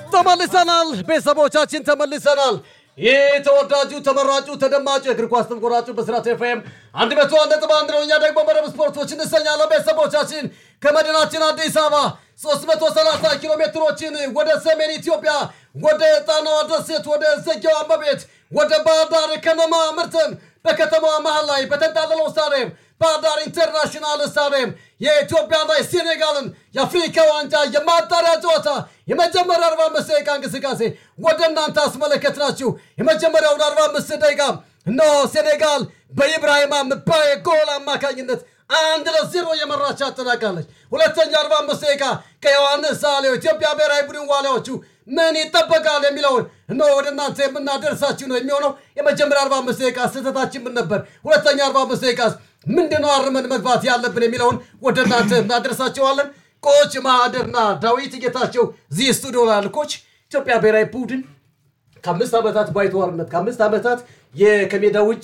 ተመልሰናል ቤተሰቦቻችን ተመልሰናል። ይህ ተወዳጁ ተመራጩ ተደማጩ የእግር ኳስ ተንኮራጩ በስራት ኤፍኤም አንድ መቶ አንድ ነጥብ አንድ ነው። እኛ ደግሞ መረብ ስፖርቶች እንሰኛለን። ቤተሰቦቻችን ከመዲናችን አዲስ አበባ 330 ኪሎ ሜትሮችን ወደ ሰሜን ኢትዮጵያ ወደ ጣናዋ ደሴት ወደ ዘጌዋ እመቤት ወደ ባህር ዳር ከነማ ምርትን በከተማዋ መሃል ላይ በተንጣለለው ስታዲየም ባህር ዳር ኢንተርናሽናል ስታዲየም የኢትዮጵያና የሴኔጋልን የአፍሪካ ዋንጫ የማጣሪያ ጨዋታ የመጀመሪያ 45 ደቂቃ እንቅስቃሴ ወደ እናንተ አስመለከትናችሁ። የመጀመሪያውን 45 ደቂቃ እነሆ ሴኔጋል በኢብራሂማ ምባዬ ጎል አማካኝነት አንድ ለዜሮ የመራች አጠናቃለች። ሁለተኛ 45 ደቂቃ ከዮሐንስ ሳሌው ኢትዮጵያ ብሔራዊ ቡድን ዋሊያዎቹ ምን ይጠበቃል የሚለውን እነሆ ወደ እናንተ የምናደርሳችሁ ነው የሚሆነው። የመጀመሪያ 45 ደቂቃ ስህተታችን ምን ነበር? ሁለተኛ 45 ደቂቃ ምንድነው አርመን መግባት ያለብን የሚለውን ወደ እናንተ እናደርሳቸዋለን። ኮች ማህደርና ዳዊት ጌታቸው እዚህ ስቱዲዮ ላሉ ኮች ኢትዮጵያ ብሔራዊ ቡድን ከአምስት ዓመታት ባይተዋርነት ከአምስት ዓመታት ከሜዳ ውጭ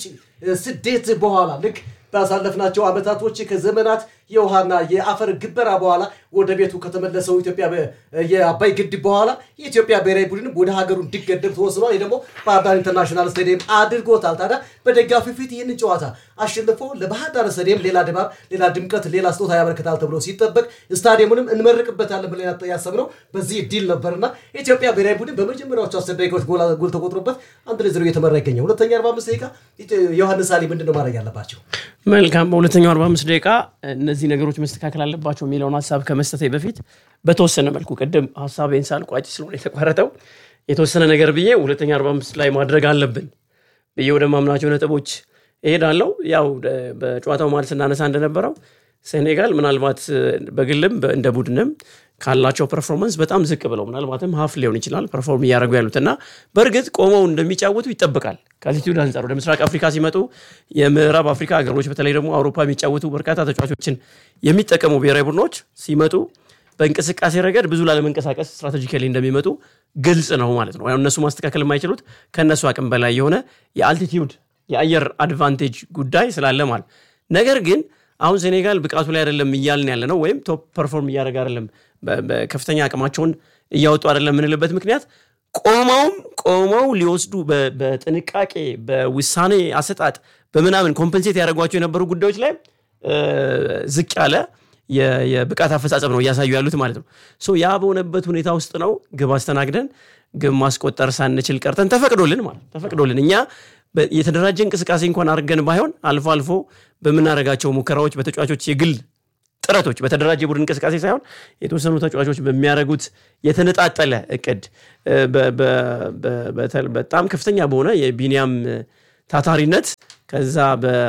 ስደት በኋላ ልክ ባሳለፍናቸው ዓመታቶች ከዘመናት የውሃና የአፈር ግበራ በኋላ ወደ ቤቱ ከተመለሰው ኢትዮጵያ የአባይ ግድብ በኋላ የኢትዮጵያ ብሔራዊ ቡድን ወደ ሀገሩ እንዲገደብ ተወስኗል። ይህ ደግሞ ባህር ዳር ኢንተርናሽናል ስታዲየም አድርጎታል። ታዲያ በደጋፊ ፊት ይህንን ጨዋታ አሸንፎ ለባህር ዳር ስታዲየም ሌላ ድባብ፣ ሌላ ድምቀት፣ ሌላ ስጦታ ያበረክታል ተብሎ ሲጠበቅ ስታዲየሙንም እንመርቅበታለን ብለን ያሰብነው በዚህ ዲል ነበርና የኢትዮጵያ ብሔራዊ ቡድን በመጀመሪያዎቹ አስር ደቂቃዎች ጎል ተቆጥሮበት አንድ ለዜሮ እየተመራ ይገኛል። ሁለተኛ 45 ደቂቃ ዮሐንስ አሊ ምንድን ነው ማድረግ ያለባቸው? መልካም በሁለተኛው 45 ደቂቃ እነዚህ ነገሮች መስተካከል አለባቸው የሚለውን ሀሳብ ከመስጠቴ በፊት በተወሰነ መልኩ ቅድም ሀሳቤን ሳልቋጭ ስለሆነ የተቋረጠው የተወሰነ ነገር ብዬ ሁለተኛ 45 ላይ ማድረግ አለብን ብዬ ወደ ማምናቸው ነጥቦች እሄዳለሁ። ያው በጨዋታው ማለት ስናነሳ እንደነበረው ሴኔጋል ምናልባት በግልም እንደ ቡድንም ካላቸው ፐርፎርማንስ በጣም ዝቅ ብለው ምናልባትም ሀፍ ሊሆን ይችላል ፐርፎርም እያደረጉ ያሉት እና በእርግጥ ቆመው እንደሚጫወቱ ይጠበቃል። ከአቲቲዩድ አንጻር ወደ ምስራቅ አፍሪካ ሲመጡ የምዕራብ አፍሪካ ሀገሮች በተለይ ደግሞ አውሮፓ የሚጫወቱ በርካታ ተጫዋቾችን የሚጠቀሙ ብሔራዊ ቡድኖች ሲመጡ በእንቅስቃሴ ረገድ ብዙ ላለመንቀሳቀስ ስትራቴጂካሊ እንደሚመጡ ግልጽ ነው ማለት ነው። እነሱ ማስተካከል የማይችሉት ከእነሱ አቅም በላይ የሆነ የአልቲቲዩድ የአየር አድቫንቴጅ ጉዳይ ስላለ ማለት ነገር ግን አሁን ሴኔጋል ብቃቱ ላይ አይደለም እያልን ያለ ነው፣ ወይም ቶፕ ፐርፎርም እያደረገ አይደለም፣ ከፍተኛ አቅማቸውን እያወጡ አይደለም የምንልበት ምክንያት ቆመውም ቆመው ሊወስዱ በጥንቃቄ በውሳኔ አሰጣጥ በምናምን ኮምፐንሴት ያደረጓቸው የነበሩ ጉዳዮች ላይ ዝቅ ያለ የብቃት አፈጻጸም ነው እያሳዩ ያሉት ማለት ነው። ሶ ያ በሆነበት ሁኔታ ውስጥ ነው ግብ አስተናግደን ግብ ማስቆጠር ሳንችል ቀርተን ተፈቅዶልን ማለት ተፈቅዶልን እኛ የተደራጀ እንቅስቃሴ እንኳን አድርገን ባይሆን አልፎ አልፎ በምናደርጋቸው ሙከራዎች በተጫዋቾች የግል ጥረቶች በተደራጀ ቡድን እንቅስቃሴ ሳይሆን የተወሰኑ ተጫዋቾች በሚያደርጉት የተነጣጠለ እቅድ በጣም ከፍተኛ በሆነ የቢኒያም ታታሪነት ከዛ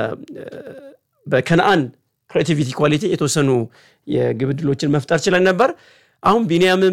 በከነአን ክሬቲቪቲ ኳሊቲ የተወሰኑ የግብ ዕድሎችን መፍጠር ችለን ነበር። አሁን ቢኒያምም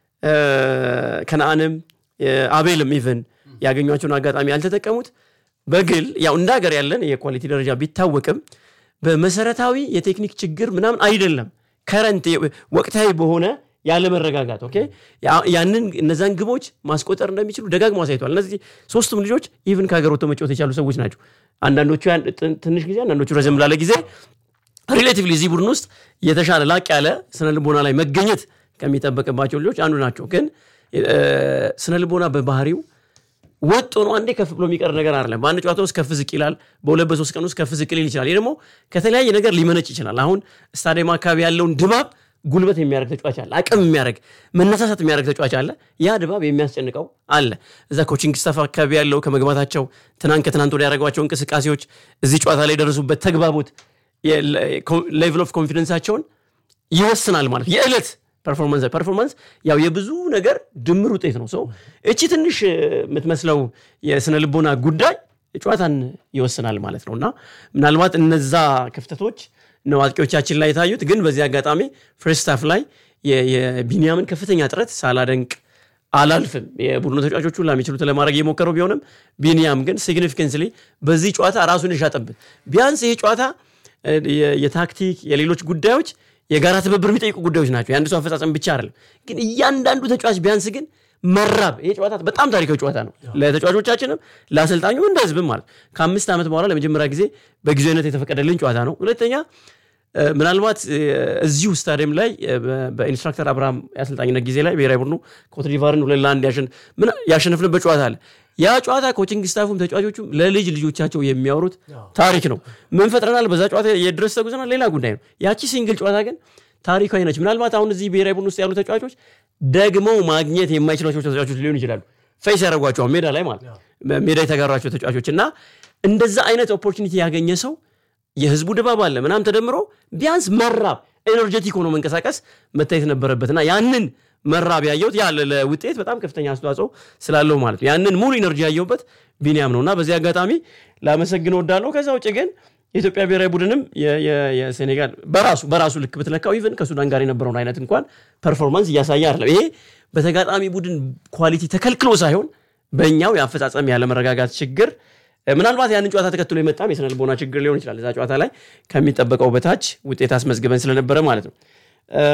ከነአንም አቤልም ኢቨን ያገኟቸውን አጋጣሚ ያልተጠቀሙት በግል ያው እንደ ሀገር ያለን የኳሊቲ ደረጃ ቢታወቅም በመሰረታዊ የቴክኒክ ችግር ምናምን አይደለም። ከረንት ወቅታዊ በሆነ ያለመረጋጋት ኦኬ ያንን እነዛን ግቦች ማስቆጠር እንደሚችሉ ደጋግሞ አሳይቷል። እነዚህ ሶስቱም ልጆች ኢቭን ከሀገር ወጥተው መጫወት የቻሉ ሰዎች ናቸው። አንዳንዶቹ ትንሽ ጊዜ፣ አንዳንዶቹ ረዘም ላለ ጊዜ ሪሌቲቭሊ እዚህ ቡድን ውስጥ የተሻለ ላቅ ያለ ስነ ልቦና ላይ መገኘት ከሚጠበቅባቸው ልጆች አንዱ ናቸው። ግን ስነ ልቦና በባህሪው ወጥ ሆኖ አንዴ ከፍ ብሎ የሚቀር ነገር አይደለም። በአንድ ጨዋታ ውስጥ ከፍ ዝቅ ይላል። በሁለት በሶስት ቀን ውስጥ ከፍ ዝቅ ሊል ይችላል። ይህ ደግሞ ከተለያየ ነገር ሊመነጭ ይችላል። አሁን ስታዲየም አካባቢ ያለውን ድባብ ጉልበት የሚያደርግ ተጫዋች አለ፣ አቅም የሚያደርግ መነሳሳት የሚያደርግ ተጫዋች አለ። ያ ድባብ የሚያስጨንቀው አለ። እዛ ኮቺንግ ስታፍ አካባቢ ያለው ከመግባታቸው ትናንት ከትናንት ወዲያ ያደረጓቸው እንቅስቃሴዎች፣ እዚህ ጨዋታ ላይ የደረሱበት ተግባቦት ሌቭል ኦፍ ኮንፊደንሳቸውን ይወስናል ማለት የዕለት ፐርፎርማንስ ፐርፎርማንስ ያው የብዙ ነገር ድምር ውጤት ነው። ሰው እቺ ትንሽ የምትመስለው የስነ ልቦና ጉዳይ ጨዋታን ይወስናል ማለት ነው እና ምናልባት እነዛ ክፍተቶች ነው አጥቂዎቻችን ላይ የታዩት። ግን በዚህ አጋጣሚ ፍርስት ሃፍ ላይ የቢኒያምን ከፍተኛ ጥረት ሳላደንቅ አላልፍም። የቡድኑ ተጫዋቾች ሁላ የሚችሉት ለማድረግ የሞከረው ቢሆንም ቢኒያም ግን ሲግኒፊካንስሊ በዚህ ጨዋታ ራሱን የሻጠበት ቢያንስ ይሄ ጨዋታ የታክቲክ የሌሎች ጉዳዮች የጋራ ትብብር የሚጠይቁ ጉዳዮች ናቸው። የአንድ ሰው አፈጻጸም ብቻ አይደለም። ግን እያንዳንዱ ተጫዋች ቢያንስ ግን መራብ ይሄ ጨዋታ በጣም ታሪካዊ ጨዋታ ነው ለተጫዋቾቻችንም ለአሰልጣኙ እንደ ህዝብም ማለት ከአምስት ዓመት በኋላ ለመጀመሪያ ጊዜ በጊዜያዊነት የተፈቀደልን ጨዋታ ነው። ሁለተኛ እ፣ ምናልባት እ፣ እዚሁ ስታዲየም ላይ እ፣ በ- በኢንስትራክተር አብርሃም የአሰልጣኝነት ጊዜ ላይ ብሔራዊ ቡድኑ ኮትዲቫርን ሁለት ለአንድ ያሸን- ምን- ያሸነፍንበት ጨዋታ አለ። ያ ጨዋታ ኮቺንግ ስታፉም ተጫዋቾቹም ለልጅ ልጆቻቸው የሚያወሩት ታሪክ ነው። ምን ፈጥረናል፣ በዛ ጨዋታ የድረስ ተጉዘናል፣ ሌላ ጉዳይ ነው። ያቺ ሲንግል ጨዋታ ግን ታሪካዊ ነች። ምናልባት አሁን እዚህ ብሔራዊ ቡድን ውስጥ ያሉ ተጫዋቾች ደግመው ማግኘት የማይችሏቸው ተጫዋቾች ሊሆኑ ይችላሉ። ፌስ ያደረጓቸዋል ሜዳ ላይ ማለት ሜዳ የተጋሯቸው ተጫዋቾች እና እንደዛ አይነት ኦፖርቹኒቲ ያገኘ ሰው የህዝቡ ድባብ አለ ምናምን ተደምሮ ቢያንስ መራብ ኤነርጀቲክ ሆኖ መንቀሳቀስ መታየት ነበረበትና ያንን መራብ ያየሁት ያ ለ- ለውጤት በጣም ከፍተኛ አስተዋጽኦ ስላለው ማለት ነው። ያንን ሙሉ ኢነርጂ ያየሁበት ቢኒያም ነው እና በዚህ አጋጣሚ ላመሰግን ወዳለሁ። ከዛ ውጭ ግን የኢትዮጵያ ብሔራዊ ቡድንም የ- የ- የሴኔጋል በራሱ በራሱ ልክ ብትለካው ኢቨን ከሱዳን ጋር የነበረውን አይነት እንኳን ፐርፎርማንስ እያሳየ አይደለም። ይሄ በተጋጣሚ ቡድን ኳሊቲ ተከልክሎ ሳይሆን በእኛው የአፈጻጸም ያለመረጋጋት ችግር እ፣ ምናልባት ያንን ጨዋታ ተከትሎ የመጣም የስነ ልቦና ችግር ሊሆን ይችላል። እዛ ጨዋታ ላይ ከሚጠበቀው በታች ውጤት አስመዝግበን ስለነበረ ማለት ነው። እ፣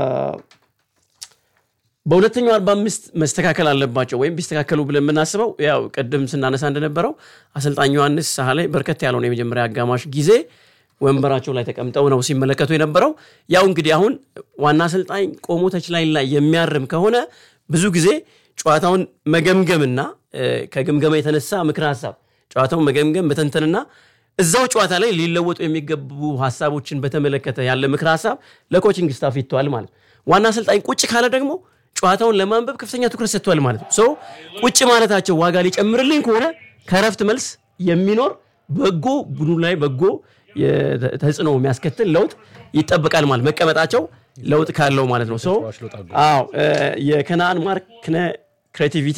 በሁለተኛው 45 መስተካከል አለባቸው ወይም ቢስተካከሉ ብለን የምናስበው ያው ቅድም ስናነሳ እንደነበረው አሰልጣኝ ዮሐንስ ሳህ ላይ በርከት ያለውን የመጀመሪያ አጋማሽ ጊዜ ወንበራቸው ላይ ተቀምጠው ነው ሲመለከቱ የነበረው። ያው እንግዲህ አሁን ዋና አሰልጣኝ ቆሞ ተች ላይ ላይ የሚያርም ከሆነ ብዙ ጊዜ ጨዋታውን መገምገምና እ፣ ከግምገማ የተነሳ ምክረ ሀሳብ ጨዋታውን መገምገም መተንተንና እዛው ጨዋታ ላይ ሊለወጡ የሚገቡ ሀሳቦችን በተመለከተ ያለ ምክረ ሀሳብ ለኮችንግ ስታፍ ይተዋል ማለት ነው። ዋና አሰልጣኝ ቁጭ ካለ ደግሞ ጨዋታውን ለማንበብ ከፍተኛ ትኩረት ሰጥቷል ማለት ነው። ሶ ቁጭ ማለታቸው ዋጋ ሊጨምርልኝ ከሆነ ከረፍት መልስ የሚኖር በጎ ቡድኑ ላይ በጎ የተ- ተጽዕኖ የሚያስከትል ለውጥ ይጠበቃል ማለት መቀመጣቸው ለውጥ ካለው ማለት ነው። ሶ አዎ እ፣ የከነአን ማርክ ክሬቲቪቲ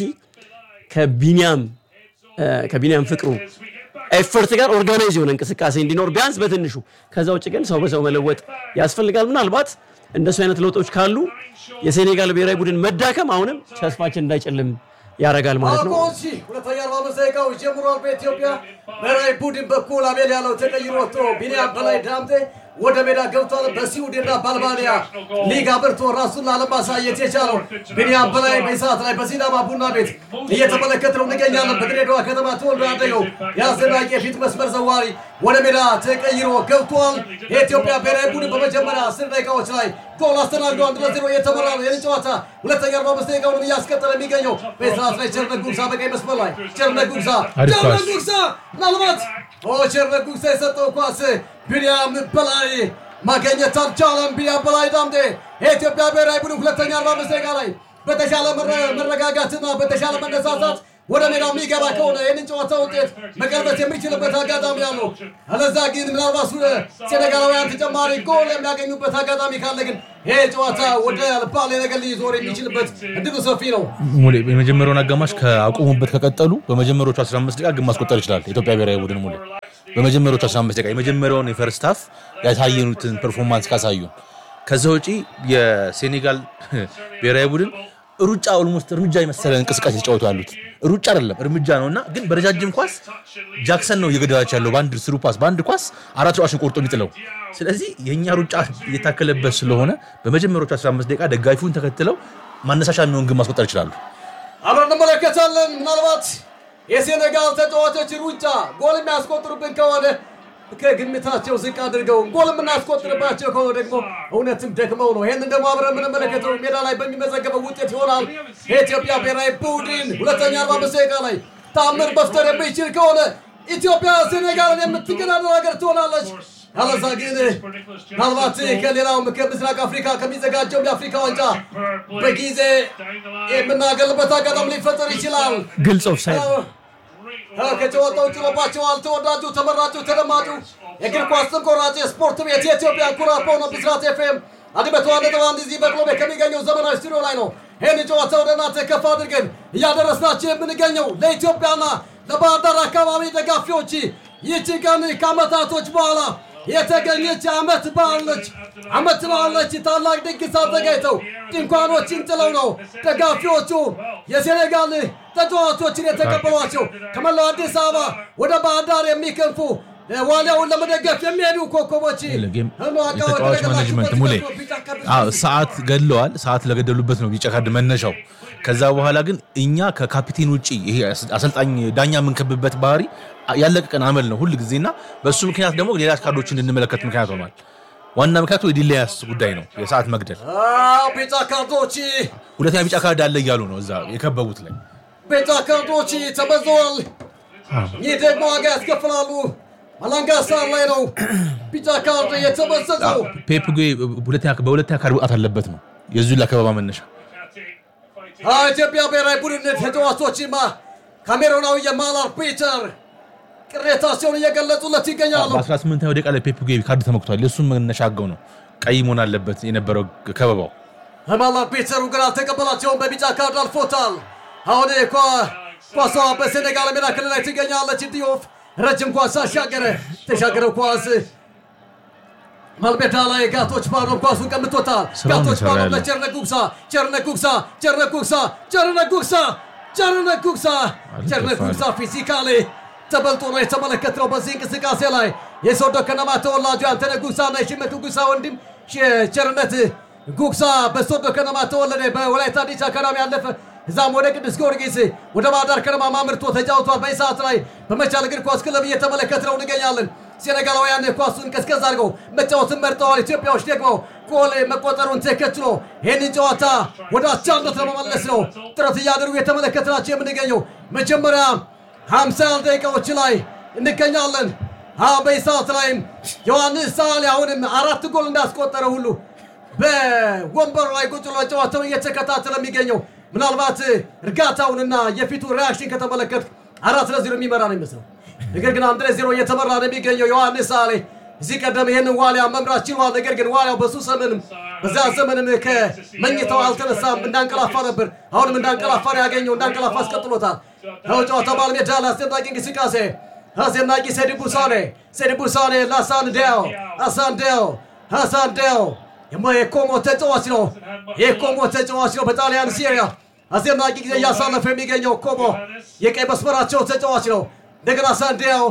ከቢኒያም እ፣ ከቢኒያም ፍቅሩ ኤፈርት ጋር ኦርጋናይዝ የሆነ እንቅስቃሴ እንዲኖር ቢያንስ በትንሹ ከዛ ውጭ ግን ሰው በሰው መለወጥ ያስፈልጋል። ምናልባት እንደሱ አይነት ለውጦች ካሉ የሴኔጋል ብሔራዊ ቡድን መዳከም አሁንም ተስፋችን እንዳይጨልም ያደርጋል ማለት ነው። አልቆ እሺ፣ ሁለተኛ አርባ አምስት ደቂቃው ጀምሯል። በኢትዮጵያ ብሔራዊ ቡድን በኩል አቤል ያለው ተቀይሮ ወጥቶ ቢኒያም በላይ ዳምጤ ወደ ሜዳ ገብቷል። በስዊድንና በአልባንያ ሊግ አብርቶ ራሱን ላለማሳየት የቻለው ቢኒያም በላይ በሰዓት ላይ በሲዳማ ቡና ቤት እየተመለከትነው እንገኛለን። በድሬዳዋ ከተማ ተወልዶ ያደገው የአስደናቂ የፊት መስመር ዘዋሪ ወደ ሜዳ ተቀይሮ ገብቷል። የኢትዮጵያ ብሔራዊ ቡድን በመጀመሪያ አስር ደቂቃዎች ላይ ጎል አስተናግዶ አንድ ለዜሮ እየተመራ ነው። ይህን ጨዋታ ሁለተኛ አርባ አምስት ደቂቃውን እያስቀጠለ የሚገኘው በሰዓት ላይ ቸርነት ጉግሳ በቀኝ መስመር ላይ ቸርነት ጉግሳ አሪፍ ቸርነት ኳስ። ጉግሳ ምናልባት ኦ ቸርነት ጉግሳ የሰጠው ኳስ ቢኒያም በላይ ማገኘት አልቻለም። ቢኒያም በላይ ዳምጤ የኢትዮጵያ ብሔራዊ ቡድን ሁለተኛ አርባ አምስት ደቂቃ ላይ በተሻለ መረ- መረጋጋትና በተሻለ መነሳሳት ወደ ሜዳ የሚገባ ከሆነ ይህንን ጨዋታ ውጤት መቀልበስ የሚችልበት አጋጣሚ አለው። አለዛ ግን ምናልባት ሱ- ሴኔጋላውያን ተጨማሪ ጎል የሚያገኙበት አጋጣሚ ካለ ግን ይህ ጨዋታ ወደ ባሌ ነገር ሊዞር የሚችልበት እድሉ ሰፊ ነው። ሙሌ የመጀመሪያውን አጋማሽ ከአቆሙበት ከቀጠሉ በመጀመሪያዎቹ 15 ደቂቃ ግን ማስቆጠር ይችላል የኢትዮጵያ ብሔራዊ ቡድን ሙሌ በመጀመሪያዎቹ 15 ደቂቃ የመጀመሪያውን የፈርስት ሃፍ ያሳየኑትን ፐርፎርማንስ ካሳዩ ከዛ ውጪ የሴኔጋል ብሔራዊ ቡድን ሩጫ ኦልሞስት እርምጃ የመሰለ እንቅስቃሴ ተጫወቱ ያሉት ሩጫ አይደለም እርምጃ ነው እና ግን በረጃጅም ኳስ ጃክሰን ነው እየገደላቸው ያለው በአንድ ስሩ ፓስ በአንድ ኳስ አራት ተጫዋችን ቆርጦ የሚጥለው ስለዚህ የእኛ ሩጫ እየታከለበት ስለሆነ በመጀመሪያዎቹ 15 ደቂቃ ደጋፊውን ተከትለው ማነሳሻ የሚሆን ግን ማስቆጠር ይችላሉ አብረን እንመለከታለን። ምናልባት የሴኔጋል ተጫዋቾች ሩጫ ጎል የሚያስቆጥሩብን ከሆነ ከግምታቸው ዝቅ አድርገው ጎል የምናስቆጥርባቸው ከሆነ ደግሞ እውነትም ደክመው ነው። ይህንን ደግሞ አብረን የምንመለከተው ሜዳ ላይ በሚመዘገበው ውጤት ይሆናል። የኢትዮጵያ ብሔራዊ ቡድን ሁለተኛ አርባ አምስት ደቂቃ ላይ ታምር መፍጠር የሚችል ከሆነ ኢትዮጵያ ሴኔጋልን የምትገዳደር ሀገር ትሆናለች። አለዛ ግን ምናልባት ከሌላውም ከምስራቅ አፍሪካ ከሚዘጋጀው የአፍሪካ ዋንጫ በጊዜ የምናገልበት አጋጣሚ ሊፈጠር ይችላል። ግልጽ ኦፍሳይድ ከጨዋታው ጭሎባቸዋል። ተወዳጁ ተመራጩ ተደማጩ የእግር ኳስ ተንቆራጭ የስፖርት ቤት የኢትዮጵያ ኩራት በሆነው ብስራት ኤፍኤም አንድ መቶ አንድ ነጥብ አንድ እዚህ በቅሎ ቤት ከሚገኘው ዘመናዊ ስቱዲዮ ላይ ነው። ይህን ጨዋታ ወደ እናንተ ከፍ አድርገን እያደረስናቸው የምንገኘው ለኢትዮጵያና ለባህር ዳር አካባቢ ደጋፊዎች ይህች ቀን ከአመታቶች በኋላ የተገኘች አመት በዓል ነች። አመት በዓል ነች። ታላቅ ድግስ አዘጋጅተው ድንኳኖችን ጥለው ነው ደጋፊዎቹ የሴኔጋል ተጫዋቾችን የተቀበሏቸው። ከመላው አዲስ አበባ ወደ ባህር ዳር የሚከንፉ ዋሊያውን ለመደገፍ የሚሄዱ ኮከቦች የተጫዋች ማኔጅመንት ሙሌ አዎ፣ ሰዓት ገድለዋል። ሰዓት ለገደሉበት ነው ቢጫ ካርድ መነሻው። ከዛ በኋላ ግን እኛ ከካፒቴን ውጭ ይሄ አሰልጣኝ ዳኛ የምንከብበት ባህሪ ያለቀቀን አመል ነው ሁል ጊዜና በእሱ ምክንያት ደግሞ ሌላ ካርዶችን እንድንመለከት ምክንያት ሆኗል። ዋና ምክንያቱ የዲሌያስ ጉዳይ ነው፣ የሰዓት መግደል። አዎ ቢጫ ካርዶች ሁለተኛ ቢጫ ካርድ አለ እያሉ ነው እዛ የከበቡት ላይ ቢጫ ካርዶች ተበዘዋል። ይህ ደግሞ ዋጋ ያስከፍላሉ። ማላንጋ ሳር ላይ ነው ቢጫ ካርድ የተበዘዘው። ፔፕ ጉ ሁለተኛ- በሁለተኛ ካርድ መውጣት አለበት ነው የዚሁ ለከበባ መነሻ። አዎ ኢትዮጵያ ብሔራዊ ቡድን ተጫዋቾችማ ካሜሮናዊ የማል አርቢትር ቅሬታቸውን እየገለጹለት ይገኛሉ። በ18ኛው ደቂቃ ላይ ፔፕ ጉ ካርድ ተመክቷል። የእሱም መነሻ አገው ነው ቀይ መሆን አለበት የነበረው ከበባው። የማል አርቢትሩ ግን አልተቀበላቸውም። በቢጫ ካርድ አልፎታል። አሁን ኳ- ኳሷ በሴኔጋል ሜዳ ክልል ላይ ትገኛለች። ዲዮፍ ረጅም ኳስ አሻገረ። ተሻገረው ኳስ ማልሜዳ ላይ ጋቶች ባዶ ኳሱን ቀምቶታል። ስራውን ጋቶች እየሰራ ባዶ ያለው። ለቸርነ ጉግሳ ቸርነ ጉግሳ ቸርነ ጉግሳ ቸርነ ጉግሳ ቸርነ ጉግሳ ቸርነ ጉግሳ ፊዚካሊ ተበልጦ ነው የተመለከትነው። በዚህ እንቅስቃሴ ላይ የሶዶ ከነማ ተወላጁ አንተነህ ጉግሳ እና የሽመቱ ጉግሳ ወንድም ሸ- ቸርነት ጉግሳ በሶዶ ከነማ ተወለደ። በወላይታ ዲቻ አካዳሚ ያለፈ እዛም ወደ ቅዱስ ጊዮርጊስ ወደ ባህርዳር ከነማ ማምርቶ ተጫውቷል። በዚህ ሰዓት ላይ በመቻል እግር ኳስ ክለብ እየተመለከትነው እንገኛለን። ሴኔጋላውያን ኳሱን ቀዝቀዝ አድርገው መጫወትን መርጠዋል። ኢትዮጵያዎች ደግሞ ጎል መቆጠሩን ተከትሎ ይህንን ጨዋታ ወደ አቻነት ለመመለስ ነው ጥረት እያደረጉ የተመለከትናቸው የምንገኘው መጀመሪያ 50 ደቂቃዎች ላይ እንገኛለን። አዎ በዚህ ሰዓት ላይም ዮሐንስ ሳሌ አሁንም አራት ጎል እንዳስቆጠረ ሁሉ በወንበሩ ላይ ቁጭ ብሎ ጨዋታውን እየተከታተለ የሚገኘው ምናልባት እርጋታውንና የፊቱ ሪያክሽን ከተመለከት አራት ለዜሮ የሚመራ ነው ይመስለው። ነገር ግን አንድ ለዜሮ እየተመራ ነው የሚገኘው ዮሐንስ ሳሌ እዚህ ቀደም ይህንን ዋሊያ መምራት ችሏል። ነገር ግን ዋሊያው በሱ ዘመንም በዛ ዘመንም ከመኝታው አልተነሳም፣ እንዳንቀላፋ ነበር። አሁንም እንዳንቀላፋ ነው ያገኘው፣ እንዳንቀላፋ አስቀጥሎታል። አሁን ጨዋታ ባለሜዳ ላይ አስደናቂ እንቅስቃሴ አስደናቂ ሴዲቡ ሳኔ ሴዲቡ ሳኔ ለሀሳን ዴው ሀሳን ዴው ሀሳን ዴው የማ- የኮሞ ተጫዋች ነው። የኮሞ ተጫዋች ነው። በጣሊያን ሲሪያ አስደናቂ ጊዜ እያሳለፈ የሚገኘው ኮሞ የቀይ መስመራቸው ተጫዋች ነው። እንደገና ሳንዲያው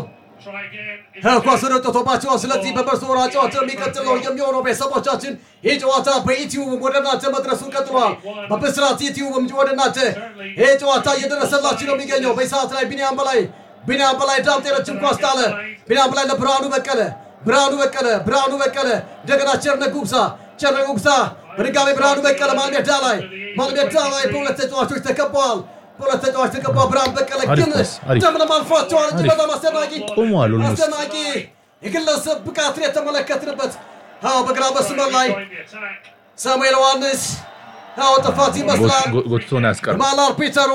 ኳስ ወደ ወጥቶባቸዋል። ስለዚህ በበርሶራ ጨዋታ የሚቀጥል ነው የሚሆነው። ቤተሰቦቻችን ይህ ጨዋታ በዩቲዩብ ወደ እናንተ መድረሱን ቀጥሏል። በብስራት ዩቲዩብም ወደ እናንተ ይህ ጨዋታ እየደረሰላችሁ ነው የሚገኘው። በሰዓት ላይ ቢኒያም በላይ ቢኒያም በላይ ዳምጤ ረጅም ኳስ ጣለ። ቢኒያም በላይ ለብርሃኑ በቀለ ብርሃኑ በቀለ ብርሃኑ በቀለ እንደገና ቸርነ ጉብሳ ቸርነ ጉብሳ በድጋሚ ብርሃኑ በቀለ ማልሜዳ ላይ ማልሜዳ ላይ በሁለት ተጫዋቾች ተከበዋል። በሁለት ተጫዋች ተከበዋል። ብርሃኑ በቀለ አሪፍ ግን ኳስ፣ አሪፍ። እንደምንም አልፏቸዋል እንጂ አሪፍ። በጣም አስደናቂ ቆመዋል almost። አስደናቂ የግለሰብ ብቃትን የተመለከትንበት አዎ፣ በግራ መስመር ላይ ሳሙኤል ዮሐንስ አዎ፣ ጥፋት ይመስላል። ጎ- ጎትቶ ነው ያስቀረው። ማል አርቢተሩ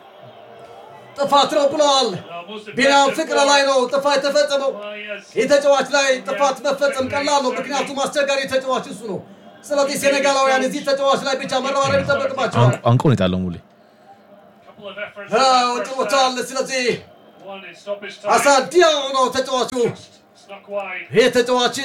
ጥፋት ነው ብለዋል። ቢኒያም ፍቅረ ላይ ነው ጥፋት የተፈጸመው። ይህ ተጫዋች ላይ ጥፋት መፈጸም ቀላል ነው፣ ምክንያቱም አስቸጋሪ ተጫዋች እሱ ነው። ስለዚህ ሴኔጋላውያን እዚህ ተጫዋች ላይ ብቻ መረባረብ ይጠበቅባቸዋል። አንቆ- አንቆ ነው የጣለው ሙሌ። አዎ፣ ጥሎታል። ስለዚህ አሳዲያው ነው ተጫዋቹ። ይህ ተጫዋች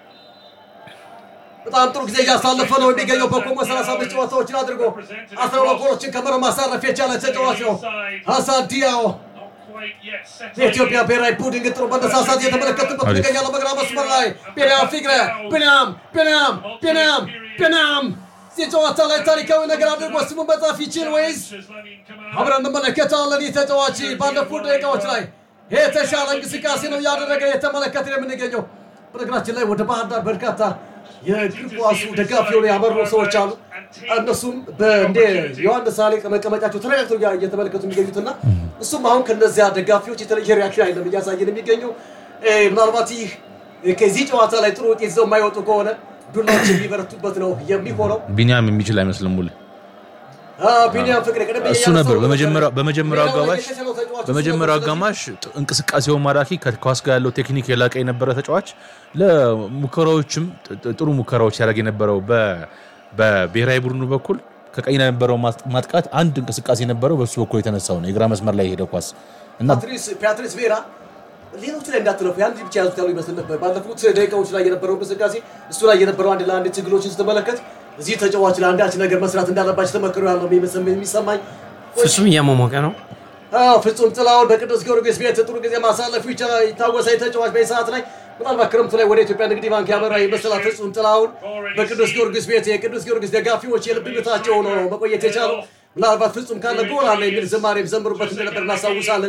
በጣም ጥሩ ጊዜ እያሳለፈ ነው የሚገኘው። በኮሞ 35 ጨዋታዎችን አድርጎ 12 ጎሎችን ከመረብ ማሳረፍ የቻለ ተጫዋች ነው ሀሳን ዲያው። የኢትዮጵያ ብሔራዊ ቡድን ግን ጥሩ መነሳሳት እየተመለከትበት አሪፍ። ይገኛል። በግራ መስመር ላይ ቢንያም ፊግረ ቢንያም ቢንያም ቢንያም ቢንያም እዚህ ጨዋታ ላይ ታሪካዊ ነገር አድርጎ ስሙን መጻፍ ይችል ወይስ አብረን እንመለከታለን። ይህ ተጫዋች ባለፉት ደቂቃዎች ላይ የተሻለ እንቅስቃሴ ነው እያደረገ የተመለከት የምንገኘው። በነገራችን ላይ ወደ ባህር ዳር በርካታ የእግር ኳሱ ደጋፊ የሆኑ ያመሩ ሰዎች አሉ። እነሱም እንደ ዮሐንስ ሳሌ መቀመጫቸው ተረጋግተው እያ- እየተመለከቱ የሚገኙትና እሱም አሁን ከነዚያ ደጋፊዎች የተለየ ሪያክሽን አይደለም እያሳየን የሚገኘው። እ፣ ምናልባት ይህ ከዚህ ጨዋታ ላይ ጥሩ ውጤት ይዘው የማይወጡ ከሆነ ዱላዎች የሚበረቱበት ነው የሚሆነው። ቢኒያም የሚችል አይመስልም ሙሌ። አዎ፣ ቢኒያም ፍቅሬ ቀደም ብዬ እሱ ነበር ያነሳሁት በመጀመሪያው ነበር። በመጀመሪያው ሌላው አጋማሽ የተሻለው ተጫዋች እሱ በመጀመሪያው ነበር። አጋማሽ ጥ- እንቅስቃሴው ማራኪ ከኳስ ጋር ያለው ቴክኒክ የላቀ የነበረ ተጫዋች ለሙከራዎችም ጥ- ጥ- ጥሩ ሙከራዎች ሲያደርግ የነበረው በ- በብሔራዊ ቡድኑ በኩል ከቀኝ የነበረው ማጥ- ማጥቃት አንድ እንቅስቃሴ የነበረው በሱ በኩል የተነሳው ነው የግራ መስመር ላይ የሄደው ኳስ እና ፓትሪስ ፓትሪስ ቬራ ሌሎቹ ላይ እንዳትለፉ የአንድ ብቻ ያዙት ያሉ ይመስል ነበር። ባለፉት ደቂቃዎች ላይ የነበረው እንቅስቃሴ እሱ ላይ የነበረው አንድ ለአንድ ትግሎችን ስትመለከት እዚህ ተጫዋች ላይ አንዳች ነገር መስራት እንዳለባቸው ተመክሮ ያለው የሚመስል- የሚሰማኝ ፍጹም እያሟሟቀ ነው። አዎ፣ ፍጹም ጥላውን በቅዱስ ጊዮርጊስ ቤት ጥሩ ጊዜ ማሳለፉ ይቻላል ይታወሳል። ተጫዋች በዚህ ሰዓት ላይ ምናልባት ክረምቱ ላይ ወደ ኢትዮጵያ ንግድ ባንክ ያመራ ይመስላል። ፍጹም ጥላውን በቅዱስ ጊዮርጊስ ቤት የቅዱስ ጊዮርጊስ ደጋፊዎች የልብ ምታቸው ነው መቆየት የቻለው። ምናልባት ፍጹም ካለ ጎል አለ የሚል ዝማሬም ዘምሩበት እንደነበር እናስታውሳለን።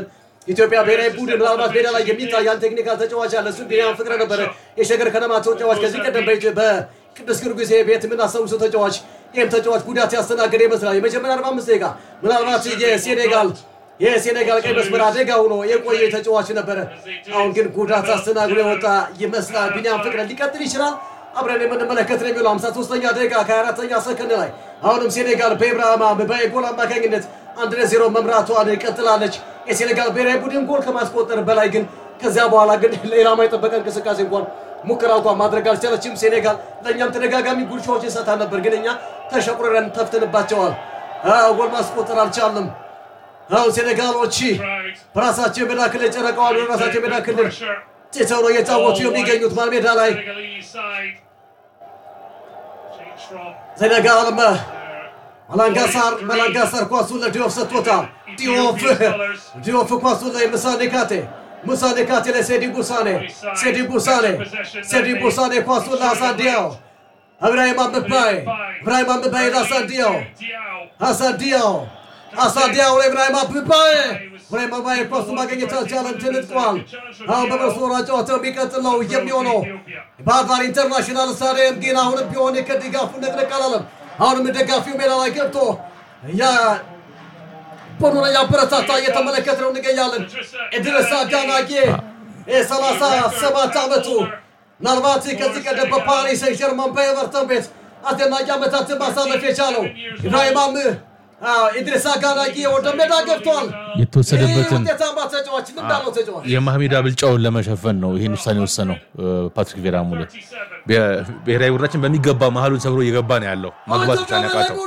ኢትዮጵያ ብሔራዊ ቡድን ምናልባት ሜዳ ላይ የሚታይ አንድ ቴክኒካል ተጫዋች አለ። እሱም ቢኒያም ፍቅረ ነበረ የሸገር ከነማ ተጫዋች ከዚህ ቀደም በኢትዮ- በቅዱስ ጊዮርጊስ ቤት የምናስታውሰው ተጫዋች ይህም ተጫዋች ጉዳት ያስተናገደ ይመስላል። የመጀመሪያ 45 ደቂቃ ምናልባት የሴኔጋል የሴኔጋል ቀይ መስመር አደጋ ሆኖ የቆየ ተጫዋች ነበረ። አሁን ግን ጉዳት አስተናግዶ የወጣ ይመስላል። ቢኒያም ፍቅረ ሊቀጥል ይችላል። አብረን የምንመለከት ነው የሚለው 53ኛ ደቂቃ ከ24ኛ ሰከንድ ላይ አሁንም ሴኔጋል በኢብራሂማ በጎል አማካኝነት አንድ ለዜሮ መምራቷን ቀጥላለች። የሴኔጋል ብሔራዊ ቡድን ጎል ከማስቆጠር በላይ ግን ከዚያ በኋላ ግን ሌላ የጠበቀ እንቅስቃሴ እንኳን ሙከራ እንኳን ማድረግ አልቻለችም። ሴኔጋል ለእኛም ተደጋጋሚ ጉርሻዎችን ሰታ ነበር፣ ግን እኛ ተሸቁረን ተፍትንባቸዋል። አዎ፣ ጎል ማስቆጠር አልቻለም። አሁን ሴኔጋሎች በራሳቸው የሜዳ ክልል ጨረቃዋን ወደ ራሳቸው የሜዳ ክልል ትተው ነው እየጫወቱ የሚገኙት ማል ሜዳ ላይ ሴኔጋል መላንጋሳር መላንጋሳር ኳሱን ለዲዮፍ ሰጥቶታል። ዲዮፍ ዲዮፍ ኳሱን ላይ ሙሳ ኔካቴ ሙሳ ኔካቴ ለሴዲ ቡሳኔ ሴዲ ቡሳኔ ሴዲ ቡሳኔ ኳሱን ለሐሳን ዲያው እብራሂም አምባይ እብራሂም አምባይ ለሐሳን ዲያው ሐሳን ዲያው ሐሳን ዲያው ለእብራሂም አምባይ እብራሂም አምባይ ኳሱ ማግኘት አልቻለም፣ ተነጥቋል። አሁን በመስመራ ጨዋታው የሚቀጥለው የሚሆነው ባህር ዳር ኢንተርናሽናል ስታዲየም ግን አሁንም ቢሆን ከድጋፉ ንቅንቅ አላለም። አሁንም ደጋፊው ሜዳ ላይ ገብቶ ቡድኑን እያበረታታ እየተመለከት ነው እንገኛለን። ኢድሪስ አዳናጌ የሰላሳ ሰባት ዓመቱ ምናልባት ከዚህ ቀደም በፓሪስ ሰን ጀርማን በኤቨርተን ቤት አስደናቂ ዓመታትን ማሳለፍ የቻለው ኢብራሂማም ኢድሪስ አጋናጊ ወደ ሜዳ ገብቷል። የተወሰደበትን ይህ ውጤታማ ተጫዋች ልምድ አለው ተጫዋች የማህሜዳ ብልጫውን ለመሸፈን ነው ይህን ውሳኔ የወሰነው ፓትሪክ ቬራ ሙሌ። ብሔራዊ ቡድናችን በሚገባ መሀሉን ሰብሮ እየገባ ነው ያለው። ማግባት ብቻ ነው ያቃተው።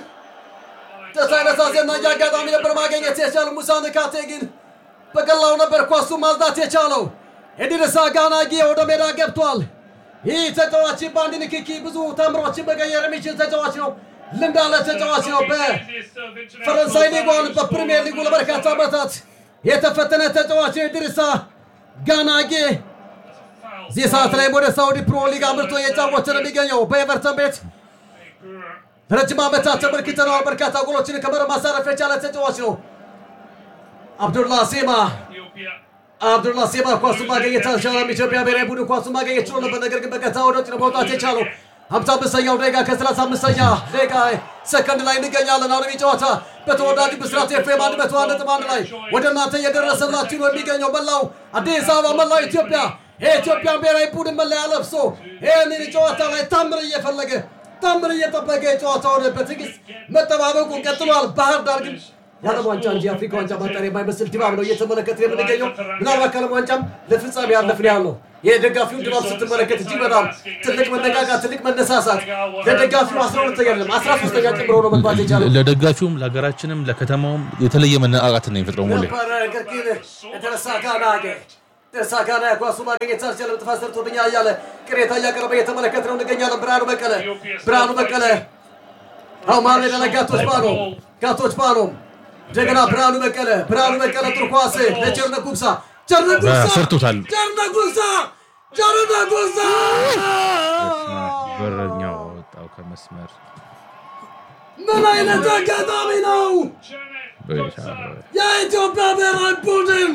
ተሳይነሳ አስደናቂ አጋጣሚ ነበር ማግኘት የቻለው ሙሳ ንካቴ ግን በቀላሉ ነበር ኳሱ ማልዳት የቻለው። ኢድሪስ አጋናጊ ወደ ሜዳ ገብቷል። ይህ ተጫዋች በአንድ ንክኪ ብዙ ተምሮችን መቀየር የሚችል ተጫዋች ነው። ልምድ ያለ ተጫዋች ነው። በፈረንሳይ ሊጓን በፕሪሚየር ሊጉ ለበርካታ ዓመታት የተፈተነ ተጫዋች ነው ኢድሪስ ጋናጌ። እዚህ ሰዓት ላይ ወደ ሳውዲ ፕሮ ሊግ አምርቶ እየጫወተ ነው የሚገኘው በኤቨርተን ቤት ረጅም ዓመታት ተመልክተነዋል። በርካታ ጎሎችን ከመረብ ማሳረፍ የቻለ ተጫዋች ነው። አብዱላ ሴማ አብዱላ ሴማ ኳሱን ማገኘት አልቻለም። ኢትዮጵያ ብሔራዊ ቡድን ኳሱን ማገኘት ችሎ ነበር፣ ነገር ግን በቀጥታ ወደ ውጭ ነው መውጣት የቻለው። ሀምሳ አምስተኛው ደቂቃ ከሰላሳ አምስተኛ ደቂቃ ሰከንድ ላይ እንገኛለን። አሁንም ጨዋታ በተወዳጁ ብስራት ኤፍኤም አንድ መቶ አንድ ነጥብ አንድ ላይ ወደ እናንተ እየደረሰላችሁ ነው የሚገኘው መላው አዲስ አበባ መላው ኢትዮጵያ የኢትዮጵያን ብሔራዊ ቡድን መለያ ለብሶ ይህንን ጨዋታ ላይ ታምር እየፈለገ ታምር እየጠበቀ የጨዋታውን በትዕግስት መጠባበቁን ቀጥሏል። ባህር ዳር ግን የዓለም ዋንጫ እንጂ የአፍሪካ ዋንጫ ማጣሪያ የማይመስል ድባብ ነው እየተመለከት የምንገኘው። ምናልባት ከዓለም ዋንጫም ለፍጻሜ ያለፍን ያህል ነው። የደጋፊውን ድባብ ስትመለከት እጅግ በጣም ትልቅ መነቃቃት፣ ትልቅ መነሳሳት ለደጋፊው አስራ ሁለተኛ አይደለም አስራ ሶስተኛ ጭምሮ ነው መግባት የቻለው ለደጋፊውም ለሀገራችንም ለከተማውም የተለየ መነቃቃት ነው የሚፈጥረው ሙሌ። ነበረ ነገር ግን የተረሳ ካናገ ተረሳ ካና ኳሱ ማግኘት አልቻለም። ጥፋት ሰርቶብኛል እያለ ቅሬታ እያቀረበ እየተመለከት ነው እንገኛለን። ብርሃኑ በቀለ ብርሃኑ በቀለ አሁ ማለ ላይ ጋቶች ባኖ ጋቶች ባኖ እንደገና ብርሃኑ በቀለ ብርሃኑ በቀለ ጥሩ ኳስ ለቸርነ ጉብሳ ቸርነ ጉብሳ ሰርቶታል። ቸርነ ጉብሳ ቸርነ ጉብሳ በረኛው ወጣው ከመስመር ምን አይነት አጋጣሚ ነው! የኢትዮጵያ ብሔራዊ ቡድን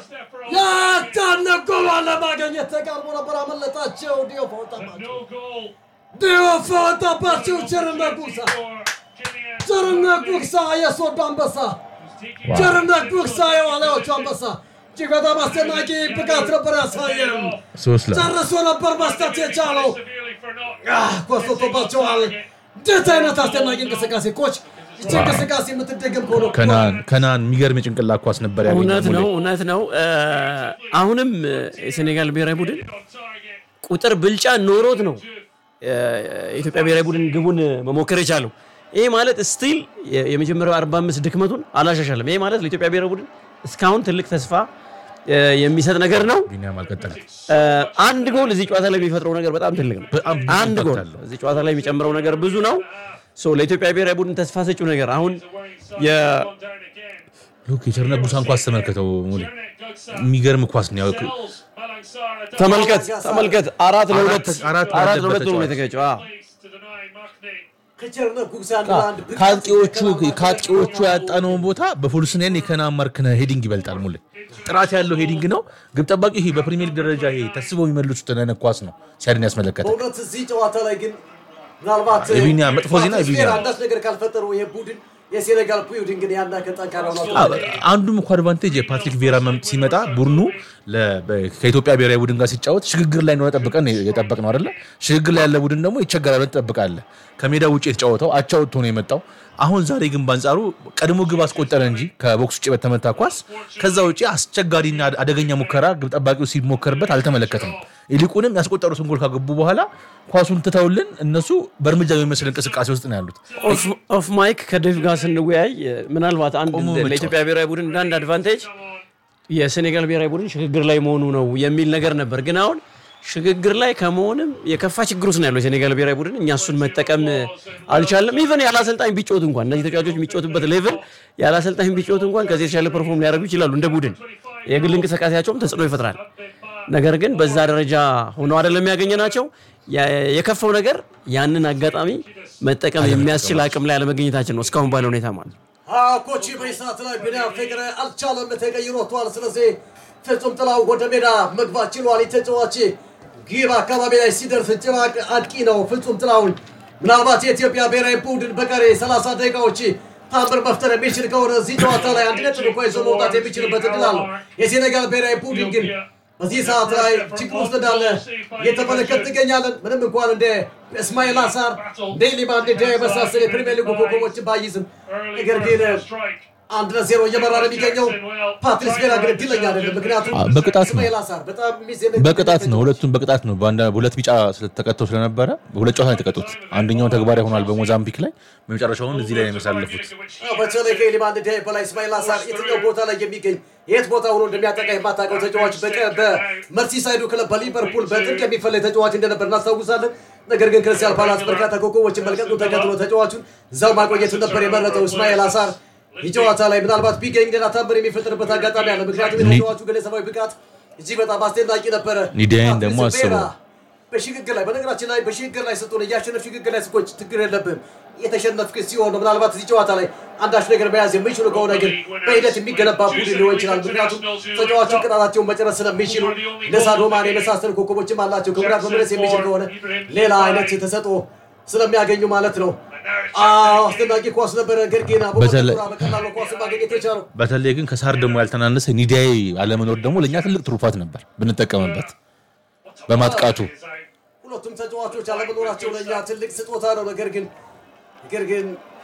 ያታነቆ ለማግኘት ተቃርቦ ነበር፣ አመለጣቸው። ዲዮፍ ወጣባቸው፣ ዲዮፍ ወጣባቸው። ቸርነት ጉግሳ ቸርነት ጉግሳ የሶዶ አንበሳ፣ ቸርነት ጉግሳ የዋልያዎቹ አንበሳ እጅግ በጣም አስደናቂ ብቃት ነበር ያሳየም። ሶስት ለ ጨርሶ ነበር መስጠት የቻለው ኮስቶባቸዋል። እንዴት አይነት አስደናቂ እንቅስቃሴ ኮች! ይቺ እንቅስቃሴ የምትደገም ከሆነ ከናን ከናን የሚገርም የጭንቅላት ኳስ ነበር ያገኘው እውነት ሙሌ። ነው እውነት ነው። እ፣ አሁንም እ፣ የሴኔጋል ብሔራዊ ቡድን ቁጥር ብልጫ ኖሮት ነው እ፣ የኢትዮጵያ ብሔራዊ ቡድን ግቡን መሞከር የቻለው። ይሄ ማለት ስቲል የመጀመሪያው 45 ድክመቱን አላሻሻለም። ይሄ ማለት ለኢትዮጵያ ብሔራዊ ቡድን እስካሁን ትልቅ ተስፋ እ፣ የሚሰጥ ነገር ነው። ቢኒያም አልቀጠለም። እ፣ አንድ ጎል እዚህ ጨዋታ ላይ የሚፈጥረው ነገር በጣም ትልቅ ነው። በጣም ብዙ አንድ ኢምፓክት ጎል አለው። እዚህ ጨዋታ ላይ የሚጨምረው ነገር ብዙ ነው። ሶ ለኢትዮጵያ ብሔራዊ ቡድን ተስፋ ሰጪው ነገር አሁን የ- ሉክ የቸርነት ቡሳን ኳስ ተመልከተው ሙሌ። የሚገርም ኳስ ነው ያው ተመልከት ተመልከት አራት ለሁለት አራት አራት ባለበት ለሁለት ነው ተጫዋች። የተገጨው። አዎ። ከቸርነት ጉግሳ አንድ ለአንድ ብቃት ከአጥቂዎቹ የተከናወነ ከአጥቂዎቹ ነው። ያጣነውን ቦታ በፉልስኔን የከና ማርክነ ሄዲንግ ይበልጣል። ሙሌ ጥራት ያለው ሄዲንግ ነው። ግብ ጠባቂ ይሄ በፕሪሚየር ሊግ ደረጃ ይሄ ተስበው የሚመልሱት አይነት ኳስ ነው ሲያድን ያስመለከተ በእውነት እዚህ ጨዋታ ላይ ግን ምናልባት የቢኒያ መጥፎ ዜና ፓትሪስ የቢኒያ ቪዬራ አንዳች ነገር ካልፈጠሩ ይሄ ቡድን የሴኔጋል ቡድን ግን ያን ያክል ጠንካራ ነው። አንዱም እኮ አድቫንቴጅ የፓትሪክ ቬራ መምጥ ሲመጣ ቡድኑ ለ- በ- ከኢትዮጵያ ብሔራዊ ቡድን ጋር ሲጫወት ሽግግር ላይ እንደሆነ ጠብቀን የጠበቅ ነው አይደለ? ሽግግር ላይ ያለ ቡድን ደግሞ ይቸገራል ብለን ትጠብቃለህ። ከሜዳ ውጭ የተጫወተው አቻ ወጥቶ ነው የመጣው። አሁን ዛሬ ግን በአንጻሩ ቀድሞ ግብ አስቆጠረ እንጂ ከቦክስ ውጭ በተመታ ኳስ ከዛ ውጭ አስቸጋሪና አደገኛ ሙከራ ግብ ጠባቂው ሲሞከርበት አልተመለከትም። ይልቁንም ያስቆጠሩትን ጎል ካገቡ በኋላ ኳሱን ትተውልን እነሱ በእርምጃ የሚመስል እንቅስቃሴ ውስጥ ነው ያሉት። ኦፍ- ኦፍ ማይክ ከዴቭ ጋር ስንወያይ ምናልባት አንድ ቆሞ እንደ- መጫወት። ለኢትዮጵያ ብሔራዊ ቡድን እንደ አንድ አድቫንቴጅ የሴኔጋል ብሔራዊ ቡድን ሽግግር ላይ መሆኑ ነው የሚል ነገር ነበር። ግን አሁን ሽግግር ላይ ከመሆንም የከፋ ችግር ውስጥ ነው ያለው የሴኔጋል ብሔራዊ ቡድን። እኛ እሱን መጠቀም አልቻለም። ኢቨን ያለ አሰልጣኝ ቢጮት እንኳን እነዚህ ተጫዋቾች የሚጮቱበት ሌቭል ያለ አሰልጣኝ ቢጮት እንኳን ከዚህ የተሻለ ፐርፎርም ሊያደርጉ ይችላሉ እንደ ቡድን። የግል እንቅስቃሴያቸውም ተጽዕኖ ይፈጥራል። ነገር ግን በዛ ደረጃ ሆነው አይደለም ያገኘናቸው። ያ- የከፋው ነገር ያንን አጋጣሚ መጠቀም የሚያስችል አቅም ላይ አለመገኘታችን ነው እስካሁን ባለ ሁኔታ ማለት ነው። ኮቺ በዚህ ሰዓት ላይ ቢኒያም ፍቅረ አልቻለም፣ ተቀይሮ ወጥቷል። ስለዚህ ፍጹም ጥላው ወደ ሜዳ መግባት ችሏል። ተጫዋች ግብ አካባቢ ላይ ሲደርስ ጭራቅ አጥቂ ነው ፍጹም ጥላውን። ምናልባት የኢትዮጵያ ብሔራዊ ቡድን በቀሪ 30 ደቂቃዎች ታምር መፍጠር የሚችል ከሆነ እዚህ ጨዋታ ላይ አንድ ነጥብ እንኳ ይዞ መውጣት የሚችልበት እድል አለው። የሴኔጋል ብሔራዊ ቡድን ግን በዚህ ሰዓት ላይ ችግር ውስጥ እንዳለ እየተመለከት ትገኛለን። ምንም እንኳን እንደ እስማኤል አሳር እንደ ሊማን እንደ የመሳሰል የፕሪሚየር ሊጉ ኮከቦችን ባይዝም ነገር ግን አንድ ለዜሮ እየመራ ነው የሚገኘው። ፓትሪስ ቬራ ግን እድለኛ አይደለም። ምክንያቱም አ- በቅጣት ነው። እስማኤል አሳር በጣም የሚዘነግ በቅጣት ነው። ሁለቱም በቅጣት ነው። በአንድ ሁለት ቢጫ ስለተቀጥተው ስለነበረ በሁለት ጨዋታ ነው የተቀጡት። አንደኛውን ተግባራዊ ሆኗል በሞዛምቢክ ላይ፣ በመጨረሻውን እዚህ ላይ ነው የሚያሳልፉት። አዎ፣ በተለይ ከሊማን እንደ በላይ እስማኤል አሳር የትኛው ቦታ ላይ የሚገኝ የት ቦታ ሆኖ እንደሚያጠቃ የማታውቀው ተጫዋች በቀ- በመርሲሳይዱ ክለብ በሊቨርፑል በጥብቅ የሚፈለግ ተጫዋች እንደነበር እናስታውሳለን። ነገር ግን ክርስቲያን ፓላስ በርካታ ኮከቦችን መልቀቁ ተከትሎ ተጫዋቹን እዛው ማቆየቱን ነበር የመረጠው እስማኤል አሳር። ይህ ጨዋታ ላይ ምናልባት ቢገኝ ሌላ ታምር የሚፈጠርበት አጋጣሚ አለ። ምክንያቱም የተጫዋቹ ግለሰባዊ ብቃት እጅግ በጣም አስደናቂ ነበረ። ኒዲያይን ደግሞ ፓትሪስ ቬራ አስበው። በሽግግር ላይ በነገራችን ላይ በሽግግር ላይ ስትሆን እያሸነፍ ሽግግር ላይ ስኮች ችግር የለብም። የተሸነፍክ ሲሆን ነው ምናልባት እዚህ ጨዋታ ላይ አንዳች ነገር መያዝ የሚችሉ ከሆነ ግን በሂደት የሚገነባ ቡድን ሊሆን ይችላል። ምክንያቱም ተጫዋቹ ቅጣታቸውን መጨረስ ስለሚችሉ ለሳዶማን የመሳሰሉ ኮከቦችም አላቸው። ከጉዳት መመለስ የሚችል ከሆነ ሌላ አይነት ተሰጥኦ ስለሚያገኙ ማለት ነው። አዎ አስደናቂ ኳስ ነበረ። ነገር ግን በተለይ- አቡበከር በቀላሉ ኳስ ማግኘት የቻለው በተለይ ግን ከሳር ደግሞ ያልተናነሰ ኒዲያይ አለመኖር ደግሞ ለእኛ ትልቅ ትሩፋት ነበር ብንጠቀምበት በማጥቃቱ ሁለቱም ተጫዋቾች አለመኖራቸው ለእኛ ትልቅ ስጦታ ነው። ነገር ግን ነገር ግን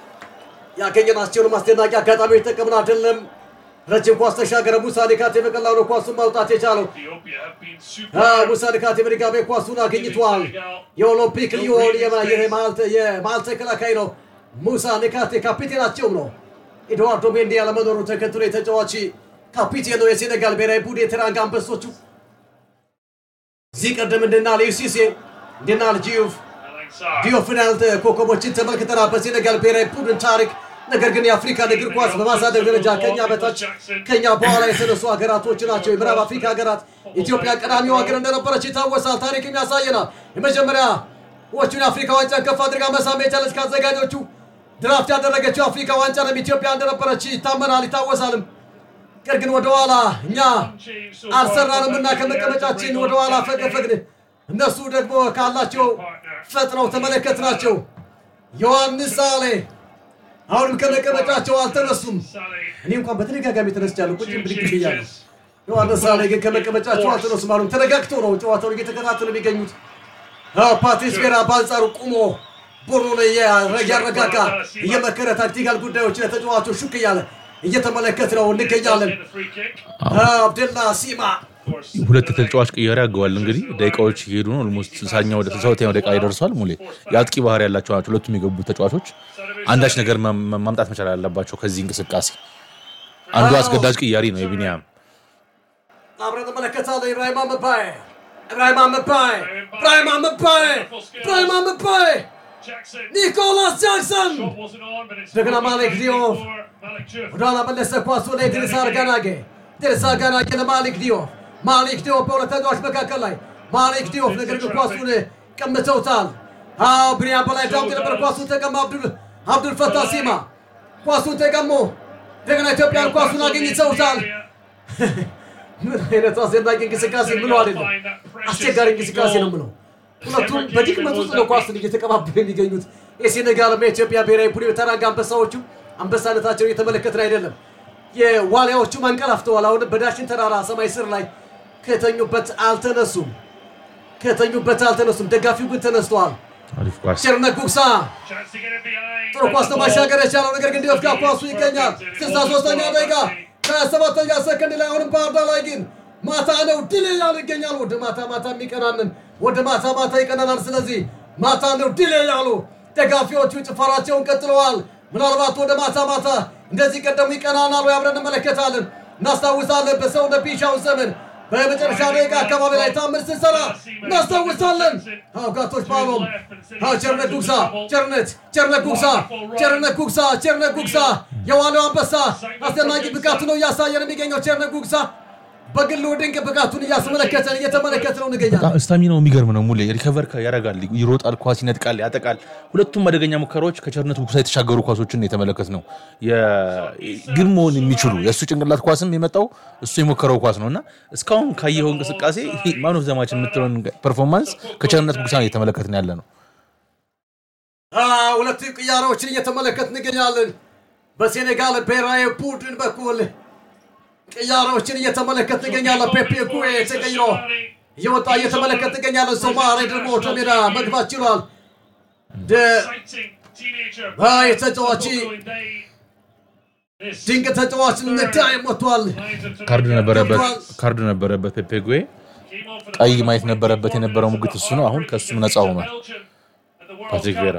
ያገኘናቸውን አስደናቂ አጋጣሚዎች ጠቀምን አይደለም። ረጅም ኳስ ተሻገረ። ሙሳ ዲካቴ በቀላሉ ኳሱን ማውጣት የቻለው አዎ፣ ሙሳ ዲካቴ በድጋሜ ኳሱን አግኝቷል። የኦሎምፒክ ሊዮን የማ- የመሀል- የመሀል ተከላካይ ነው። ሙሳ ዲካቴ ካፒቴናቸውም ነው። ኤድዋርዶ ሜንዲ ያለመኖሩ ተከትሎ የተጫዋች ካፒቴን ነው የሴኔጋል ብሔራዊ ቡድን የቴራንጋ አንበሶቹ እዚህ ቀደም እንደና ሊዩሲሴ እንደና ልጂዩፍ ዲዮፍናል ኮከቦችን ተመልክተናል በሴኔጋል ብሔራዊ ቡድን ታሪክ። ነገር ግን የአፍሪካን እግር ኳስ በማሳደግ ደረጃ ከኛ በታች ከኛ በኋላ የተነሱ ሀገራቶች ናቸው። የምዕራብ አፍሪካ ሀገራት ኢትዮጵያ ቀዳሚው ሀገር እንደነበረች ይታወሳል። ታሪክም ያሳየናል። የመጀመሪያ ዎቹን የአፍሪካ ዋንጫን ከፍ አድርጋ መሳም የቻለች ከአዘጋጆቹ ድራፍት ያደረገችው አፍሪካ ዋንጫንም ኢትዮጵያ እንደነበረች ይታመናል፣ ይታወሳልም። ነገር ግን ወደኋላ እኛ አልሰራንም እና ከመቀመጫችን ወደኋላ ፈገፈግን። እነሱ ደግሞ ካላቸው ፈጥነው ተመለከትናቸው። ዮሐንስ ሳሌ አሁንም ከመቀመጫቸው አልተነሱም። እኔ እንኳን በተደጋጋሚ ተነስቻለሁ፣ ቁጭ ብድግ ብያለሁ። ዮሐንስ ሳሌ ግን ከመቀመጫቸው አልተነሱም። አሁንም ተረጋግተው ነው ጨዋታውን እየተከታተሉ የሚገኙት። አዎ፣ ፓትሪስ ቬራ በአንጻሩ ቁሞ ቡድኑን እያረጋጋ እየመከረ ታክቲካል ጉዳዮች ለተጫዋቾች ሹክ እያለ እየተመለከት ነው እንገኛለን። አብደላ ሲማ ሁለት ተጫዋች ቅያሬ አገዋል። እንግዲህ ደቂቃዎች እየሄዱ ነው። ኦልሞስት ስልሳኛው ወደ ስልሳ ሁለተኛው ደቂቃ ይደርሷል። ሙሌ የአጥቂ ባህሪ ያላቸው ናቸው ሁለቱም የገቡ ተጫዋቾች። አንዳች ነገር ማ- ማ- ማምጣት መቻል አለባቸው ከዚህ እንቅስቃሴ። አንዱ አዎ። አስገዳጅ ቅያሪ ነው የቢኒያም አብረን እንመለከታለን። ኢብራሂም አመባይ ኢብራሂም አመባይ ኢብራሂም አመባይ ኢብራሂም አመባይ ኒኮላስ ጃክሰን እንደገና ማሊክ ዲዮፍ ወደኋላ መለሰ። ኳስ ወደ ኢድሪስ አርጋናጌ ኢድሪስ አርጋናጌ ለማሊክ ዲዮፍ ማሊክ ዲዮፍ በሁለት ተጫዋች መካከል ላይ ማሊክ ዲዮፍ ነገር ግን ኳሱን ቀምተውታል። አዎ ብሪያን በላይ ዳውት የነበር ኳሱን ተቀማ አብዱል አብዱል ፈታ ሲማ ኳሱን ተቀሞ እንደገና ኢትዮጵያን ኳሱን አገኝተውታል። ምን አይነት አስደናቂ እንቅስቃሴ ምለው አይደለም፣ አስቸጋሪ እንቅስቃሴ ነው ምለው። ሁለቱም በድክመት ውስጥ ነው ኳሱን እየተቀባበሉ የሚገኙት። የሴኔጋልና የኢትዮጵያ ብሔራዊ ቡድን የተራጋ አንበሳዎቹ አንበሳነታቸውን እየተመለከትን አይደለም። የዋሊያዎቹ አንቀላፍተዋል። አሁን በዳሽን ተራራ ሰማይ ስር ላይ ከተኙበት አልተነሱም፣ ከተኙበት አልተነሱም። ደጋፊው ግን ተነስተዋል። አሪፍ ኳስ ቸርነት ጉግሳ ጥሩ ኳስ ነው ማሻገር የቻለው ነገር ግን ዲዮፍ ጋር ኳሱ ይገኛል። ስልሳ ሶስተኛ ደቂቃ ከሰባተኛ ሰከንድ ላይ አሁንም ባህር ዳር ላይ ግን ማታ ነው ድል እያሉ ይገኛል። ወደ ማታ ማታ የሚቀናንን ወደ ማታ ማታ ይቀናናል። ስለዚህ ማታ ነው ድል እያሉ ደጋፊዎቹ ጭፈራቸውን ቀጥለዋል። ምናልባት ወደ ማታ ማታ እንደዚህ ቀደሙ ይቀናናሉ። አብረን እንመለከታለን። እናስታውሳለን በሰውነ ቢሻው ዘመን በመጨረሻ ደቂቃ አካባቢ ላይ ታምር ስንሰራ እናስታውሳለን። አዎ ጋቶች ፓሎም አዎ ቸርነት ጉግሳ ቸርነት ቸርነት ጉግሳ ቸርነት ጉግሳ ቸርነት ጉግሳ የዋለው አንበሳ አስደናቂ ብቃቱ ነው እያሳየን የሚገኘው ቸርነት ጉግሳ በግሉ ድንቅ ብቃቱን እያስመለከተን እየተመለከት ነው እንገኛለን። በጣም ስታሚናው የሚገርም ነው። ሙሌ ሪከቨር ያደርጋል፣ ይሮጣል፣ ኳስ ይነጥቃል፣ ያጠቃል። ሁለቱም አደገኛ ሙከራዎች ከቸርነት ጉግሳ የተሻገሩ ኳሶችን የተመለከት ነው። ግን መሆን የሚችሉ የእሱ ጭንቅላት ኳስም የመጣው እሱ የሞከረው ኳስ ነው እና እስካሁን ካየኸው እንቅስቃሴ ማን ኦፍ ዘ ማች የምትለውን ፐርፎርማንስ ከቸርነት ጉግሳ ነው እየተመለከትን ያለ ነው። አዎ፣ ሁለት ቅያሬዎችን እየተመለከት እንገኛለን። በሴኔጋል ብሔራዊ ቡድን በኩል ቅያሬዎችን እየተመለከት እንገኛለን። ፔፔ ጉዌ ተቀይሮ እየወጣ እየተመለከት እንገኛለን። ሶማሌ ደግሞ ወደ ሜዳ መግባት ችሏል። አይ ተጫዋች ድንቅ ተጫዋች ንዳይ ሞቷል። ካርድ ነበረበት ካርድ ነበረበት ፔፔ ጉዌ ቀይ ማየት ነበረበት የነበረው ሙግት እሱ ነው። አሁን ከእሱም ነፃ ሆኗል ፓትሪክ ቬራ።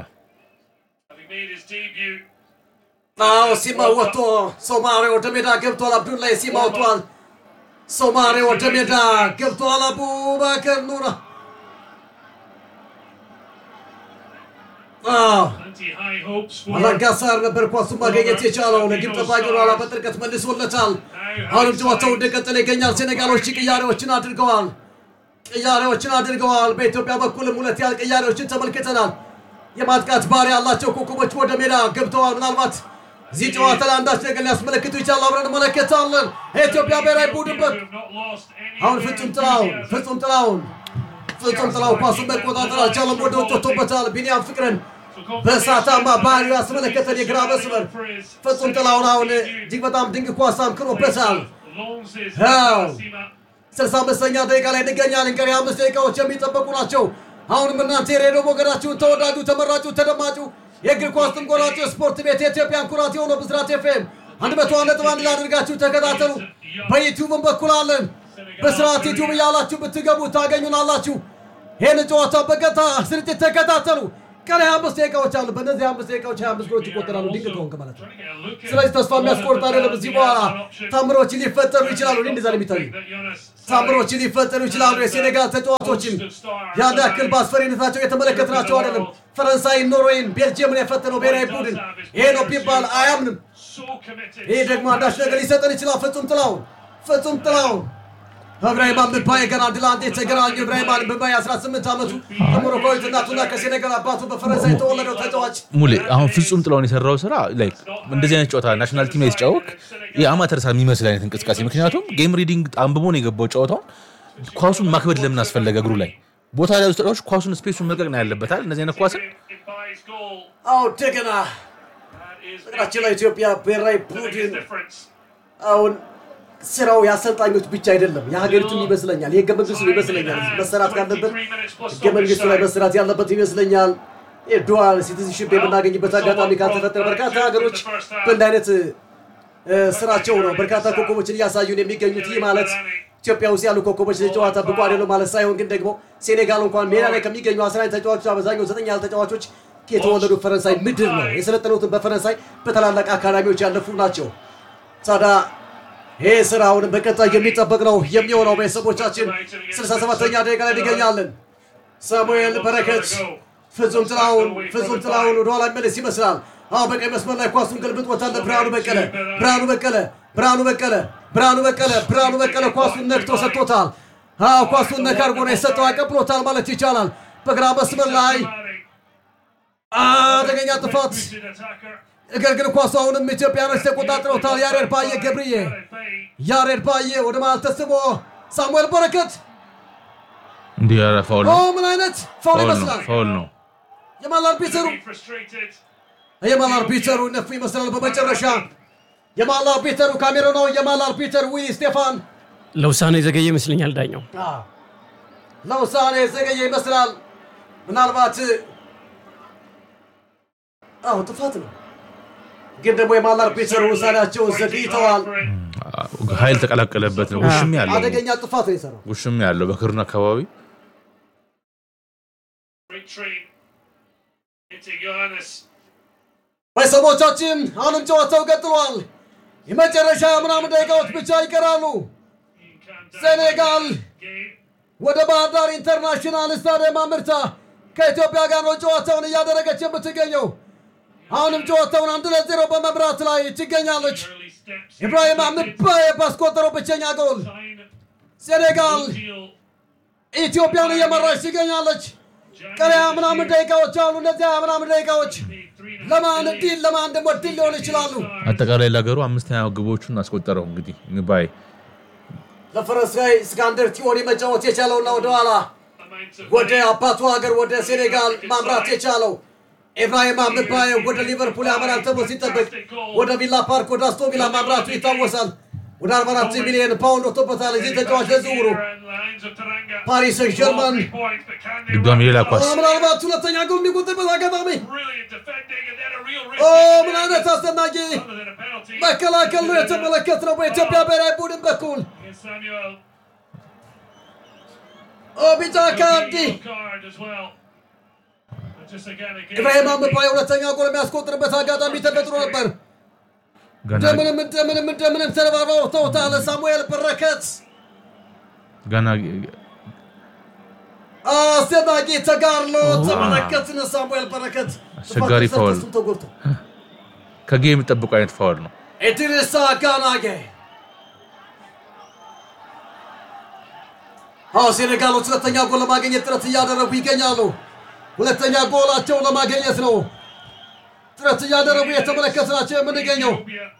አዎ ሲማ ወጥቶ ሶማሌ ወደ ሜዳ ገብቷል። አብዱላይ ሲማ ወጥቷል። ሶማሌ ወደ ሜዳ ገብቷል። አቡበከር ኑራ አዎ አላጋሳር ነበር ኳሱን ማገኘት የቻለው ለግብ ጠባቂ ኋላ በጥልቀት መልሶለታል። አሁንም ጨዋታው እንደቀጠለ ይገኛል። ሴኔጋሎች ቅያሬዎችን አድርገዋል። ቅያሬዎችን አድርገዋል። በኢትዮጵያ በኩልም ሁለት ያህል ቅያሬዎችን ተመልክተናል። የማጥቃት ባህሪ ያላቸው ኮከቦች ወደ ሜዳ ገብተዋል። ምናልባት እዚህ ጨዋታ ላይ አንዳች ነገር ሊያስመለክቱ ይቻላል። አብረን እንመለከታለን። የኢትዮጵያ ብሔራዊ ቡድን በ አሁን ፍጹም ጥላውን ፍጹም ጥላውን ፍጹም ጥላው ኳሱን መቆጣጠር አልቻለም። ወደ ውጭ ወጥቶበታል። ቢኒያም ፍቅርን በእሳታማ ባህሪው ያስመለከተን የግራ መስመር ፍጹም ጥላውን አሁን እጅግ በጣም ድንቅ ኳስ አምክኖበታል። ስልሳ አምስተኛ ደቂቃ ላይ እንገኛለን። ቀሪ አምስት ደቂቃዎች የሚጠበቁ ናቸው። አሁንም እናንተ የሬዲዮ ሞገዳችሁን ተወዳጁ፣ ተመራጩ፣ ተደማጩ የእግር ኳስ ትንቆራጩ ስፖርት ቤት የኢትዮጵያን ኩራት የሆነው ብስራት ኤፍኤም አንድ መቶ አንድ ነጥብ አንድ ላይ አድርጋችሁ ተከታተሉ። በዩቲዩብም በኩል አለን። በስርዓት ዩቲዩብ እያላችሁ ብትገቡ ታገኙናላችሁ። ይህን ጨዋታ በቀጥታ ስርጭት ተከታተሉ። ቀሪ ሀያ አምስት ደቂቃዎች አሉ። በእነዚህ ሀያ አምስት ደቂቃዎች ሀያ አምስት ጎሎች ይቆጠራሉ። ድንቅ ከሆንክ ማለት ነው። ስለዚህ ተስፋ የሚያስቆርጥ አይደለም። እዚህ በኋላ ታምሮች ሊፈጠሩ ይችላሉ። እኔ እንደዛ ነው የሚታዩ ታምሮች ሊፈጠሩ ይችላሉ። የሴኔጋል ተጫዋቾችን ያን ያክል በአስፈሪነታቸው የተመለከትናቸው አይደለም። ፈረንሳይ፣ ኖርዌይን፣ ቤልጅየምን የፈተነው ብሔራዊ ቡድን ይሄ ነው ቢባል አያምንም። ይህ ደግሞ አንዳች ነገር ሊሰጠን ይችላል። ፍጹም ጥላውን ፍጹም ጥላውን እብራሂም ምባዬ ገና አንድ ለአንድ የተገናኙ እብራሂም ምባዬ 18 ዓመቱ ከሞሮኮዊት እናቱና ከሴኔጋል አባቱ በፈረንሳይ የተወለደው ተጫዋች ሙሌ አሁን ፍጹም ጥላውን የሰራው ስራ ላይክ እንደዚህ አይነት ጨዋታ ናሽናል ቲም ላይ ሲጫወቅ የአማተር ሳ የሚመስል አይነት እንቅስቃሴ ምክንያቱም ጌም ሪዲንግ አንብቦ ነው የገባው ጨዋታውን ኳሱን ማክበድ ለምን አስፈለገ እግሩ ላይ ቦታ ላይ ተጫዋች ኳሱን ስፔሱን መልቀቅ ነው ያለበታል እንደዚህ አይነት ኳስን አዎ እንደገና ነገራችን ላይ ኢትዮጵያ ብሔራዊ ቡድን አሁን ስራው የአሰልጣኞች ብቻ አይደለም፣ የሀገሪቱም ይመስለኛል። የህገ መንግስቱ ይመስለኛል መሰራት ካለበት ህገ መንግስቱ ላይ መሰራት ያለበት ይመስለኛል። ዱዋል ሲቲዝንሽፕ የምናገኝበት አጋጣሚ ካልተፈጠረ በርካታ ሀገሮች በእንድ አይነት ስራቸው ነው በርካታ ኮከቦችን እያሳዩን የሚገኙት። ይህ ማለት ኢትዮጵያ ውስጥ ያሉ ኮከቦች ጨዋታ ብቁ አይደሉም ማለት ሳይሆን ግን ደግሞ ሴኔጋል እንኳን ሜዳ ላይ ከሚገኙ አስራ ተጫዋቾች አብዛኛው ዘጠኝ ያህል ተጫዋቾች የተወለዱ ፈረንሳይ ምድር ነው የሰለጠኑትን በፈረንሳይ በታላላቅ አካዳሚዎች ያለፉ ናቸው። ታዲያ ይህ ስራ አሁንም በቀጣይ የሚጠበቅ ነው የሚሆነው። ቤተሰቦቻችን 67ኛ ደቂቃ ላይ እንገኛለን። ሳሙኤል በረከት ፍጹም ጥላሁን ፍጹም ጥላሁን ወደኋላ መለስ ይመስላል። አሁ በቀኝ መስመር ላይ ኳሱን ገልብጦታል። ብርሃኑ በቀለ ብርሃኑ በቀለ ብርሃኑ በቀለ ብርሃኑ በቀለ ብርሃኑ በቀለ ኳሱን ነክቶ ሰጥቶታል። አዎ ኳሱን ነካ አድርጎ ነው የሰጠው፣ አቀብሎታል ማለት ይቻላል። በግራ መስመር ላይ አደገኛ ጥፋት። ነገር ግን ኳሱ አሁንም ኢትዮጵያኖች ተቆጣጥረውታል። ያሬድ ባየ ገብርዬ፣ ያሬድ ባየ ወደ መሃል ተስቦ ሳሙኤል በረከት እንዲህ ኧረ ፋውል ኦ ነው ምን አይነት ፋውል ፋውል ነው ይመስላል። ፋውል ነው። የማል አርቢተሩ የማል አርቢተሩ ነፉ ይመስላል። በመጨረሻ የማል አርቢተሩ ካሜሮናዊ የማል አርቢተር ዊሊ ስቴፋን ለውሳኔ የዘገየ ይመስለኛል ዳኛው። ለውሳኔ የዘገየ ይመስላል። ምናልባት አዎ ጥፋት ነው፣ ግን ደግሞ የማል አርቢተሩ ውሳኔያቸውን ዘግይተዋል። ኃይል ተቀላቀለበት ነው። ውሽም ያለው አደገኛ ጥፋት ነው የሰራው። ውሽም ያለው በክርን አካባቢ ቤተሰቦቻችን አሁንም ጨዋታው ቀጥሏል። የመጨረሻ ምናምን ደቂቃዎች ብቻ ይቀራሉ። ሴኔጋል ወደ ባህር ዳር ኢንተርናሽናል ስታዲየም አምርታ ከኢትዮጵያ ጋር ነው ጨዋታውን እያደረገች የምትገኘው። አሁንም ጨዋታውን አንድ ለዜሮ በመምራት ላይ ትገኛለች። ኢብራሂም አምባዬ ባስቆጠረው ብቸኛ ጎል ሴኔጋል ኢትዮጵያን እየመራች ትገኛለች። ቀሪ ሃያ ምናምን ደቂቃዎች አሉ። እነዚህ ሃያ ምናምን ደቂቃዎች ለማን ድል ለማን ደግሞ ድል ሊሆን ይችላሉ። አጠቃላይ ለሀገሩ አምስተኛ ግቦቹን አስቆጠረው። እንግዲህ ባይ ለፈረንሳይ እስካንደር ቲዮኒ መጫወት የቻለውና ወደኋላ ወደ አባቱ ሀገር ወደ ሴኔጋል ማምራት የቻለው ኢብራሂም አምባዬ ወደ ሊቨርፑል ያመራል ተብሎ ሲጠበቅ ወደ ቪላ ፓርክ ወደ አስቶን ቪላ ማምራቱ ይታወሳል። ወደ 44 ሚሊዮን ፓውንድ ወጥቶበታል። እዚህ ተጫዋች ለዝውውሩ ፓሪስ ሰን ጀርመን ድጋሚ ሌላ ኳስ ምናልባት ሁለተኛ ጎል የሚቆጥርበት አጋጣሚ ኦ ምን አይነት አስደናቂ መከላከል ነው የተመለከትነው በኢትዮጵያ ብሔራዊ ቡድን በኩል ኦ ቢጫ ካርድ ኢብራሂም አምባዬ ሁለተኛ ጎል የሚያስቆጥርበት አጋጣሚ ተፈጥሮ ነበር። ገና እንደምንም እንደምንም እንደምንም ተረባርበው ተውታል። ሳሙኤል በረከት ገና አስደናቂ ተጋድሎ ተመለከትን። ሳሙኤል በረከት አስቸጋሪ ጥፋት ፋውል። ተሰርቶ ተጎድቶ ከጌ የሚጠብቁ አይነት ፋውል ነው። ኢድሪሳ ጋናጌ አዎ ሴኔጋሎች ሁለተኛ ጎል ለማግኘት ጥረት እያደረጉ ይገኛሉ። ሁለተኛ ጎላቸውን ለማግኘት ነው ጥረት እያደረጉ የተመለከትናቸው የምንገኘው።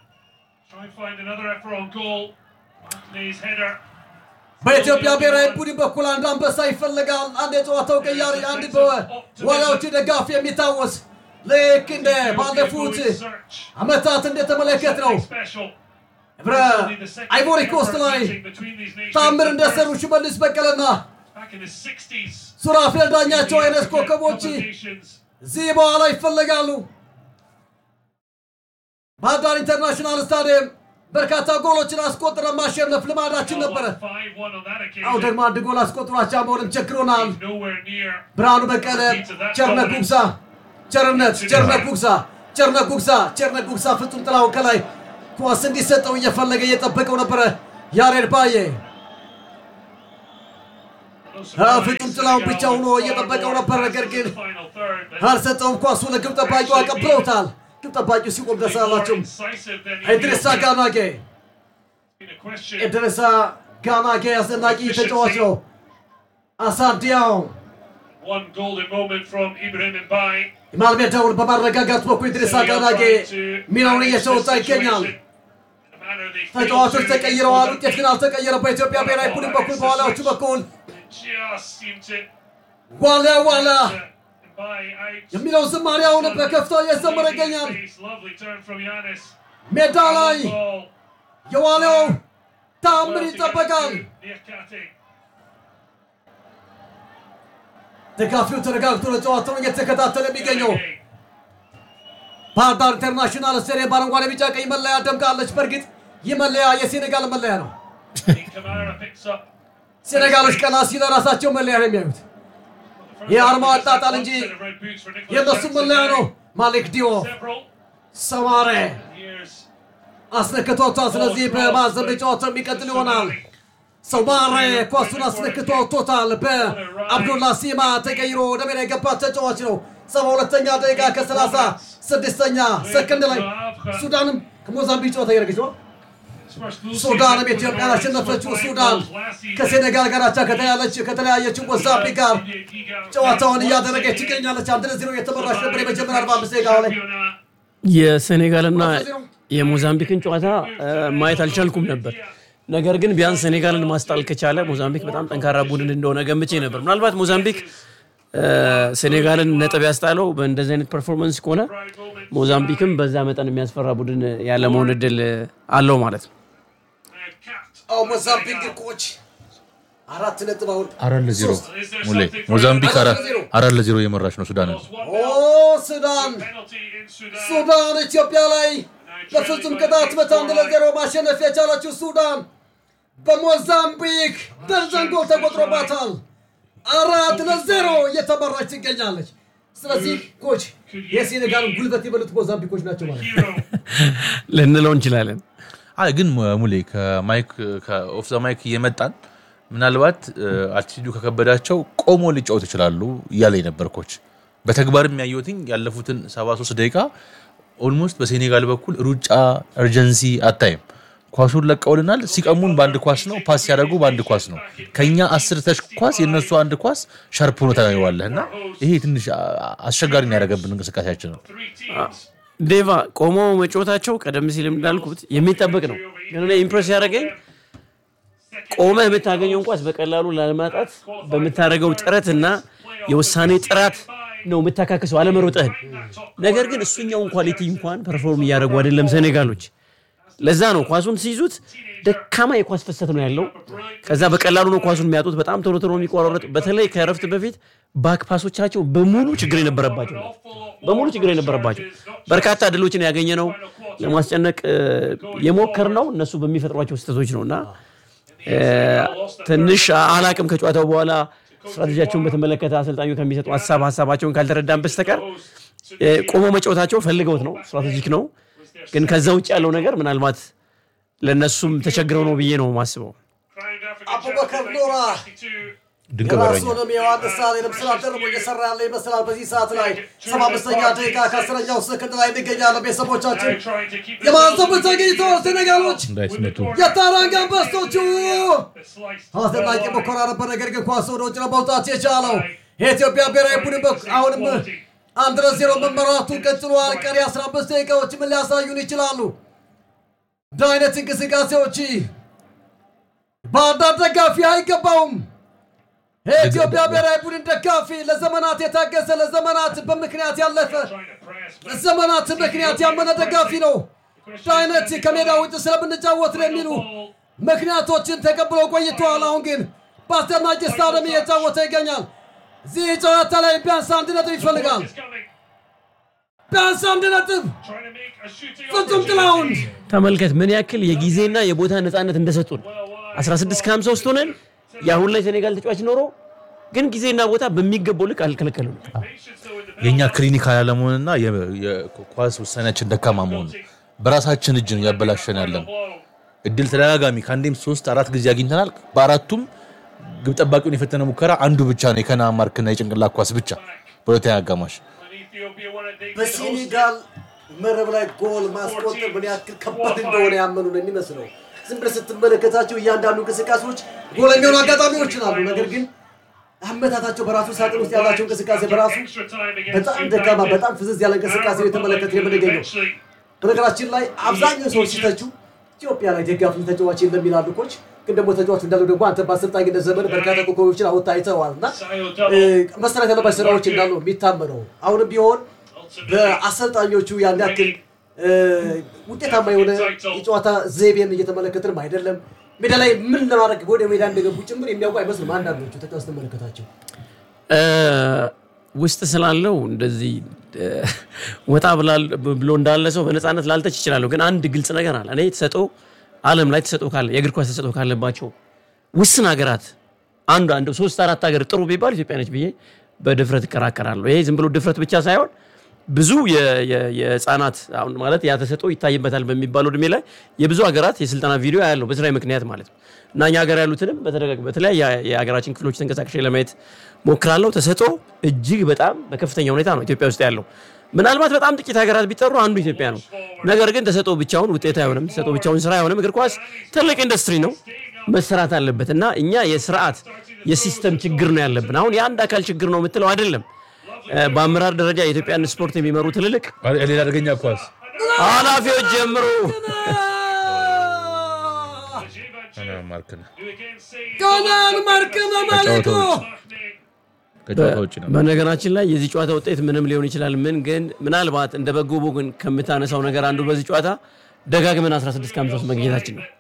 በኢትዮጵያ ብሔራዊ ቡድን በኩል አንድ አንበሳ ይፈልጋል። አንድ የጨዋታው ቀያሪ፣ አንድ በዋሊያዎቹ ደጋፊ የሚታወስ ልክ እንደ ባለፉት ዓመታት እንደተመለከት ነው ህብረ አይቮሪ ኮስት ላይ ታምር እንደሰሩ ሽመልስ በቀለና ሱራፌል ዳኛቸው አይነት ኮከቦች እዚህ በኋላ ይፈለጋሉ። ባህር ዳር ኢንተርናሽናል ስታዲየም በርካታ ጎሎችን አስቆጥረን ማሸነፍ ልማዳችን ነበረ። አሁን ደግሞ አንድ ጎል አስቆጥሯቸው መሆንም ቸግሮናል። ብርሃኑ በቀለ፣ ቸርነት ጉግሳ፣ ቸርነት ቸርነት ጉግሳ፣ ቸርነት ጉግሳ፣ ቸርነት ጉግሳ ፍጹም ጥላውን ከላይ ኳስ እንዲሰጠው እየፈለገ እየጠበቀው ነበረ። ያሬድ ባየ ፍጹም ጥላውን ብቻ ሆኖ እየጠበቀው ነበር። ነገር ግን አልሰጠውም። ኳሱ ለግብ ጠባቂው አቀብለውታል። ግብ ጠባቂው ሲቆም ደስ አላላቸውም። ኢድሪሳ ጋናጌ ኢድሪሳ ጋናጌ አስደናቂ ተጫዋች ነው። አሳዲያው የመሃል ሜዳውን በማረጋጋት በኩል ኢድሪሳ ጋናጌ ሚናውን እየተወጣ ይገኛል። ተጫዋቾች ተቀይረዋል። ውጤት ግን አልተቀየረም። በኢትዮጵያ ብሔራዊ ቡድን በኩል በኋላዎቹ በኩል ዋሊያ ዋሊያ የሚለው ዝማሬ አሁን በከፍታ እየዘመረ ይገኛል። ሜዳ ላይ የዋሊያው ተአምር ይጠበቃል። ደጋፊው ተረጋግቶ ለጨዋታውን እየተከታተለ የሚገኘው ባህር ዳር ኢንተርናሽናል ስቴዲየም በአረንጓዴ ቢጫ ቀይ መለያ ደምቃለች። በእርግጥ ይህ መለያ የሴኔጋል መለያ ነው። ሴኔጋሎች ቀና ሲለ ራሳቸው መለያ ነው የሚያዩት። ይህ አርማው አጣጣል እንጂ የእነሱ መለያ ነው። ማሊክ ዲዮ ሰማሬ አስነክቶታል። ስለዚህ በማዕዘን ጨዋታ የሚቀጥል ይሆናል። ሰማሬ ኳሱን አስነክቶ አውጥቶታል። በአብዱላ ሲማ ተቀይሮ ወደ ሜዳ የገባ ተጫዋች ነው። ሰባ ሁለተኛ ደቂቃ ከሰላሳ ስድስተኛ ሰከንድ ላይ ሱዳንም ከሞዛምቢክ ጨዋታ እያደረገች ነው። ሱዳንም ኢትዮጵያን አሸነፈችው። ሱዳን ከሴኔጋል ጋር አቻ ከተያለች ከተለያየችው ሞዛምቢክ ጋር ጨዋታውን እያደረገች ትገኛለች። አንድ ለዜሮ የተመራች ነበር የመጀመሪያ 45 ደቂቃ ላይ የሴኔጋልና የሞዛምቢክን ጨዋታ እ፣ ማየት አልቻልኩም ነበር። ነገር ግን ቢያንስ ሴኔጋልን ማስጣል ከቻለ ሞዛምቢክ በጣም ጠንካራ ቡድን እንደሆነ ገምቼ ነበር። ምናልባት ሞዛምቢክ እ፣ ሴኔጋልን ነጥብ ያስጣለው በእንደዚህ አይነት ፐርፎርማንስ ከሆነ ሞዛምቢክም በዛ መጠን የሚያስፈራ ቡድን ያለመሆን እድል አለው ማለት ነው። አዎ ሞዛምቢክ ኮች አራት ነጥብ አሁን አራት ለዜሮ ሙሌ ሞዛምቢክ አራ- አራት ለዜሮ እየመራች ነው ሱዳንን። ኦ ሱዳን ሱዳን ኢትዮጵያ ላይ በፍጹም ቅጣት ምት አንድ ለዜሮ ማሸነፍ የቻለችው ሱዳን በሞዛምቢክ ደርዘን ጎል ተቆጥሮባታል። አራት ለዜሮ እየተመራች ትገኛለች። ስለዚህ ኮች የሴኔጋልን ጉልበት የበሉት ሞዛምቢኮች ናቸው ማለት ነው። ልንለው እንችላለን። አይ ግን ሙሌ ከማይክ ከኦፍ ዘ ማይክ እየመጣን ምናልባት አልቲቲዩዱ ከከበዳቸው ቆሞ ሊጫወት ይችላሉ እያለ የነበር ኮች። በተግባርም ያየሁትኝ ያለፉትን 73 ደቂቃ ኦልሞስት በሴኔጋል በኩል ሩጫ እርጀንሲ አታይም። ኳሱን ለቀውልናል። ሲቀሙን በአንድ ኳስ ነው፣ ፓስ ሲያደርጉ በአንድ ኳስ ነው። ከኛ አስር ተች ኳስ የእነሱ አንድ ኳስ ሻርፕ ሆኖ ታየዋለህ እና ይሄ ትንሽ አ- አስቸጋሪ ነው ያደረገብን እንቅስቃሴያችን ነው። ዴቫ ቆሞ መጫወታቸው ቀደም ሲል እንዳልኩት የሚጠበቅ ነው። ግን እኔ ኢምፕሬስ ያደረገኝ ቆመህ የምታገኘውን ኳስ በቀላሉ ላለማጣት በምታደርገው ጥረትና የውሳኔ ጥራት ነው የምታካክሰው አለመሮጠህን። ነገር ግን እሱኛውን ኳሊቲ እንኳን ፐርፎርም እያደረጉ አይደለም ሴኔጋሎች። ለዛ ነው ኳሱን ሲይዙት ደካማ የኳስ ፍሰት ነው ያለው። ከዛ በቀላሉ ነው ኳሱን የሚያጡት። በጣም ቶሎ ቶሎ የሚቆራረጥ በተለይ ከእረፍት በፊት ባክ ፓሶቻቸው በሙሉ ችግር የነበረባቸው ነው። በሙሉ ችግር የነበረባቸው በርካታ ድሎችን ያገኘ ነው ለማስጨነቅ የሞከር ነው እነሱ በሚፈጥሯቸው ስህተቶች ነው እና እ፣ ትንሽ አላቅም ከጨዋታው በኋላ ስትራቴጂያቸውን በተመለከተ አሰልጣኙ ከሚሰጡ ሀሳብ ሀሳባቸውን ካልተረዳን በስተቀር እ፣ ቆሞ መጫወታቸው ፈልገውት ነው ስትራቴጂክ ነው። ግን ከዛ ውጭ ያለው ነገር ምናልባት ለእነሱም ተቸግረው ነው ብዬ ነው የማስበው። አቡበከር ኖራ ድንቅ በረኛ ራሱንም የዮሐንስ ሳሌንም ስራ ደርቦ እየሰራ ያለ ይመስላል። በዚህ ሰዓት ላይ ሰባ አምስተኛ ደቂቃ ከአስረኛው ሰከንድ ላይ እንገኛለን። ቤተሰቦቻችን የማንሰቡ ተገኝተዋል። ሴኔጋሎች እንዳይስመቱ የታራንጋ አንበሶቹ አስደናቂ ሙከራ ነበር፣ ነገር ግን ኳስ ወደ ውጭ ነው መውጣት የቻለው የኢትዮጵያ ብሔራዊ ቡድን በኩል አሁንም አንድ ለዜሮ መመራቱ ቀጥሏል። ቀሪ 15 ደቂቃዎች ምን ሊያሳዩን ይችላሉ? እንደ አይነት እንቅስቃሴዎች በአንዳንድ ደጋፊ አይገባውም። የኢትዮጵያ ብሔራዊ ቡድን ደጋፊ ለዘመናት የታገሰ ለዘመናት በምክንያት ያለፈ ለዘመናት ምክንያት ያመነ ደጋፊ ነው። እንደ አይነት ከሜዳ ውጭ ስለምንጫወት ነው የሚሉ ምክንያቶችን ተቀብለው ቆይተዋል። አሁን ግን በአስደናቂ ስታዲየም እየጫወተ ይገኛል። እዚህ ጨዋታ ላይ ቢያንስ አንድ ነጥብ ይፈልጋል። ቢያንስ አንድ ነጥብ ፍጹም ጥላውን ተመልከት ምን ያክል የጊዜና የቦታ ነፃነት እንደሰጡን 16 ከ53 ሆነን የአሁን ላይ ሴኔጋል ተጫዋች ኖሮ ግን ጊዜና ቦታ በሚገባው ልክ አልከለከሉም። የእኛ ክሊኒካል ያለመሆንና የ- የኳስ ውሳኔያችን ደካማ መሆኑ በራሳችን እጅ ነው እያበላሸን ያለን። እድል ተደጋጋሚ ከአንዴም ሶስት አራት ጊዜ አግኝተናል። በአራቱም ግብ ጠባቂውን የፈተነ ሙከራ አንዱ ብቻ ነው የከና ማርክና የጭንቅላት ኳስ ብቻ በሁለተኛ አጋማሽ በሴኔጋል መረብ ላይ ጎል ማስቆጠር ምን ያክል ከባድ እንደሆነ ያመኑ ነው የሚመስለው። ዝም ብለህ ስትመለከታቸው እያንዳንዱ እንቅስቃሴዎች ጎል የሚሆኑ አጋጣሚዎች አሉ። ነገር ግን አመታታቸው በራሱ ሳጥን ውስጥ ያላቸው እንቅስቃሴ በራሱ በጣም ደካማ፣ በጣም ፍዝዝ ያለ እንቅስቃሴ የተመለከተ የምንገኘው። በነገራችን ላይ አብዛኛው ሰዎች ሲተቹ ኢትዮጵያ ላይ ደጋፊ ተጫዋች የለም ይላሉ ኮች። ግን ደግሞ ተጫዋች እንዳለው ደግሞ አንተ በአሰልጣኝነት ዘመን በርካታ ኮከቦችን አወጣ አይተዋል እና እ፣ መሰራት ያለባቸው ስራዎች እንዳሉ ነው የሚታመነው። አሁንም ቢሆን በአሰልጣኞቹ ያን ያክል እ፣ ውጤታማ የሆነ የጨዋታ ዘይቤን እየተመለከትንም አይደለም። ሜዳ ላይ ምን ለማድረግ ወደ ሜዳ እንደገቡ ጭምር የሚያውቁ አይመስልም አንዳንዶቹ ተጫዋች ስትመለከታቸው። እ፣ ውስጥ ስላለው እንደዚህ እ፣ ወጣ ብላል- ብሎ እንዳለ ሰው በነፃነት ላልተች ይችላለሁ። ግን አንድ ግልጽ ነገር አለ። እኔ ተሰጦ ዓለም ላይ ተሰጦ ካለ የእግር ኳስ ተሰጦ ካለባቸው ውስን ሀገራት አንዱ አንዱ ሶስት አራት ሀገር ጥሩ ቢባል ኢትዮጵያ ነች ብዬ በድፍረት እከራከራለሁ። ይሄ ዝም ብሎ ድፍረት ብቻ ሳይሆን ብዙ የ- የ- የህፃናት አሁን ማለት ያ ተሰጥኦ ይታይበታል በሚባለው እድሜ ላይ የብዙ ሀገራት የስልጠና ቪዲዮ ያለው በስራዊ ምክንያት ማለት ነው እና እኛ ሀገር ያሉትንም በተደጋግ- በተለያየ የሀገራችን ክፍሎች ተንቀሳቅሼ ለማየት ሞክራለሁ። ተሰጥኦ እጅግ በጣም በከፍተኛ ሁኔታ ነው ኢትዮጵያ ውስጥ ያለው። ምናልባት በጣም ጥቂት ሀገራት ቢጠሩ አንዱ ኢትዮጵያ ነው። ነገር ግን ተሰጥኦ ብቻውን ውጤት አይሆንም። ተሰጥኦ ብቻውን ስራ አይሆንም። እግር ኳስ ትልቅ ኢንዱስትሪ ነው፣ መሰራት አለበት እና እኛ የስርዓት የሲስተም ችግር ነው ያለብን። አሁን የአንድ አካል ችግር ነው የምትለው አይደለም። እ፣ በአመራር ደረጃ የኢትዮጵያን ስፖርት የሚመሩ ትልልቅ ሌላ አደገኛ ኳስ ኃላፊዎች ጀምሮ ማርክነ ቀናን ማርከነ ማለት ነው። ከጨዋታ ውጭ ነው። በነገራችን ላይ የዚህ ጨዋታ ውጤት ምንም ሊሆን ይችላል። ምን ግን ምናልባት እንደ በጎ ግን ከምታነሳው ነገር አንዱ በዚህ ጨዋታ ደጋግመን 16 ከ53 መግኘታችን ነው።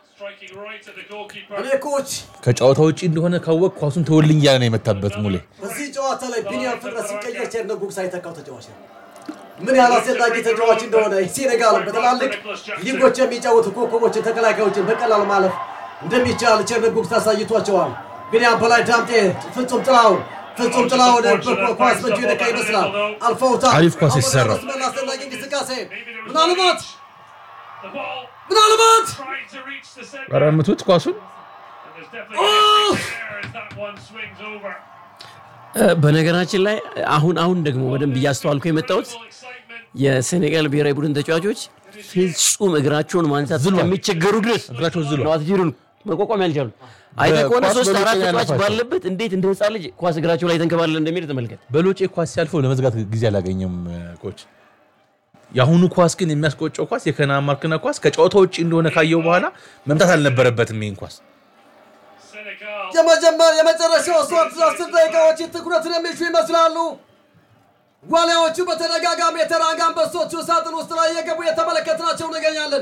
እኔ ኮች ከጨዋታ ውጭ እንደሆነ ካወቅ ኳሱን ተወልኝ እያለ ነው የመታበት ሙሌ። በዚህ ጨዋታ ላይ ቢኒያም ፍጥረት ሲቀየር ቸርነ ጉግሳ የተካው ተጫዋች ነው። ምን ያህል አስፈላጊ ተጫዋች እንደሆነ ሴኔጋል በትላልቅ ሊጎች የሚጫወቱ ኮከቦችን፣ ተከላካዮችን በቀላል ማለፍ እንደሚቻል ቸርነ ጉግሳ አሳይቷቸዋል። ቢኒያም በላይ ዳምጤ፣ ፍጹም ጥላሁን ፍጹም ጥላሁን ኳስ በእጁ የነካ ይመስላል። አልፈውታል። አሪፍ ኳስ አሁን የተሰራ። መስመር አስፈላጊ እንቅስቃሴ ምናልባት ምናልባት ኧረ ምቱት ኳሱን እ፣ በነገራችን ላይ አሁን አሁን ደግሞ በደንብ እያስተዋልኩ የመጣሁት የሴኔጋል ብሔራዊ ቡድን ተጫዋቾች ፍጹም እግራቸውን ማንሳት እስከሚቸገሩ ድረስ እግራቸው ዝሏል። ነው አትሌቱን መቋቋም ያልቻሉ። አይተህ ከሆነ በኳስ ሶስት በሎጬ አራት ነው ተጫዋች ያለፋቸው። ባለበት እንዴት እንደ ህፃን ልጅ ኳስ እግራቸው ላይ ተንከባለለ እንደሚሄድ ተመልከት። በሎጬ ኳስ ሲያልፈው ለመዝጋት ጊዜ አላገኘም ኮች። የአሁኑ ኳስ ግን የሚያስቆጨው ኳስ የከና ማርክነ ኳስ ከጨዋታ ውጭ እንደሆነ ካየው በኋላ መምታት አልነበረበትም ይህን ኳስ። የመጀመር የመጨረሻው ሶስት አስር ደቂቃዎች ትኩረትን የሚሹ ይመስላሉ። ዋሊያዎቹ በተደጋጋሚ የተራጋ አንበሶቹ ሳጥን ውስጥ ላይ የገቡ የተመለከትናቸው እንገኛለን።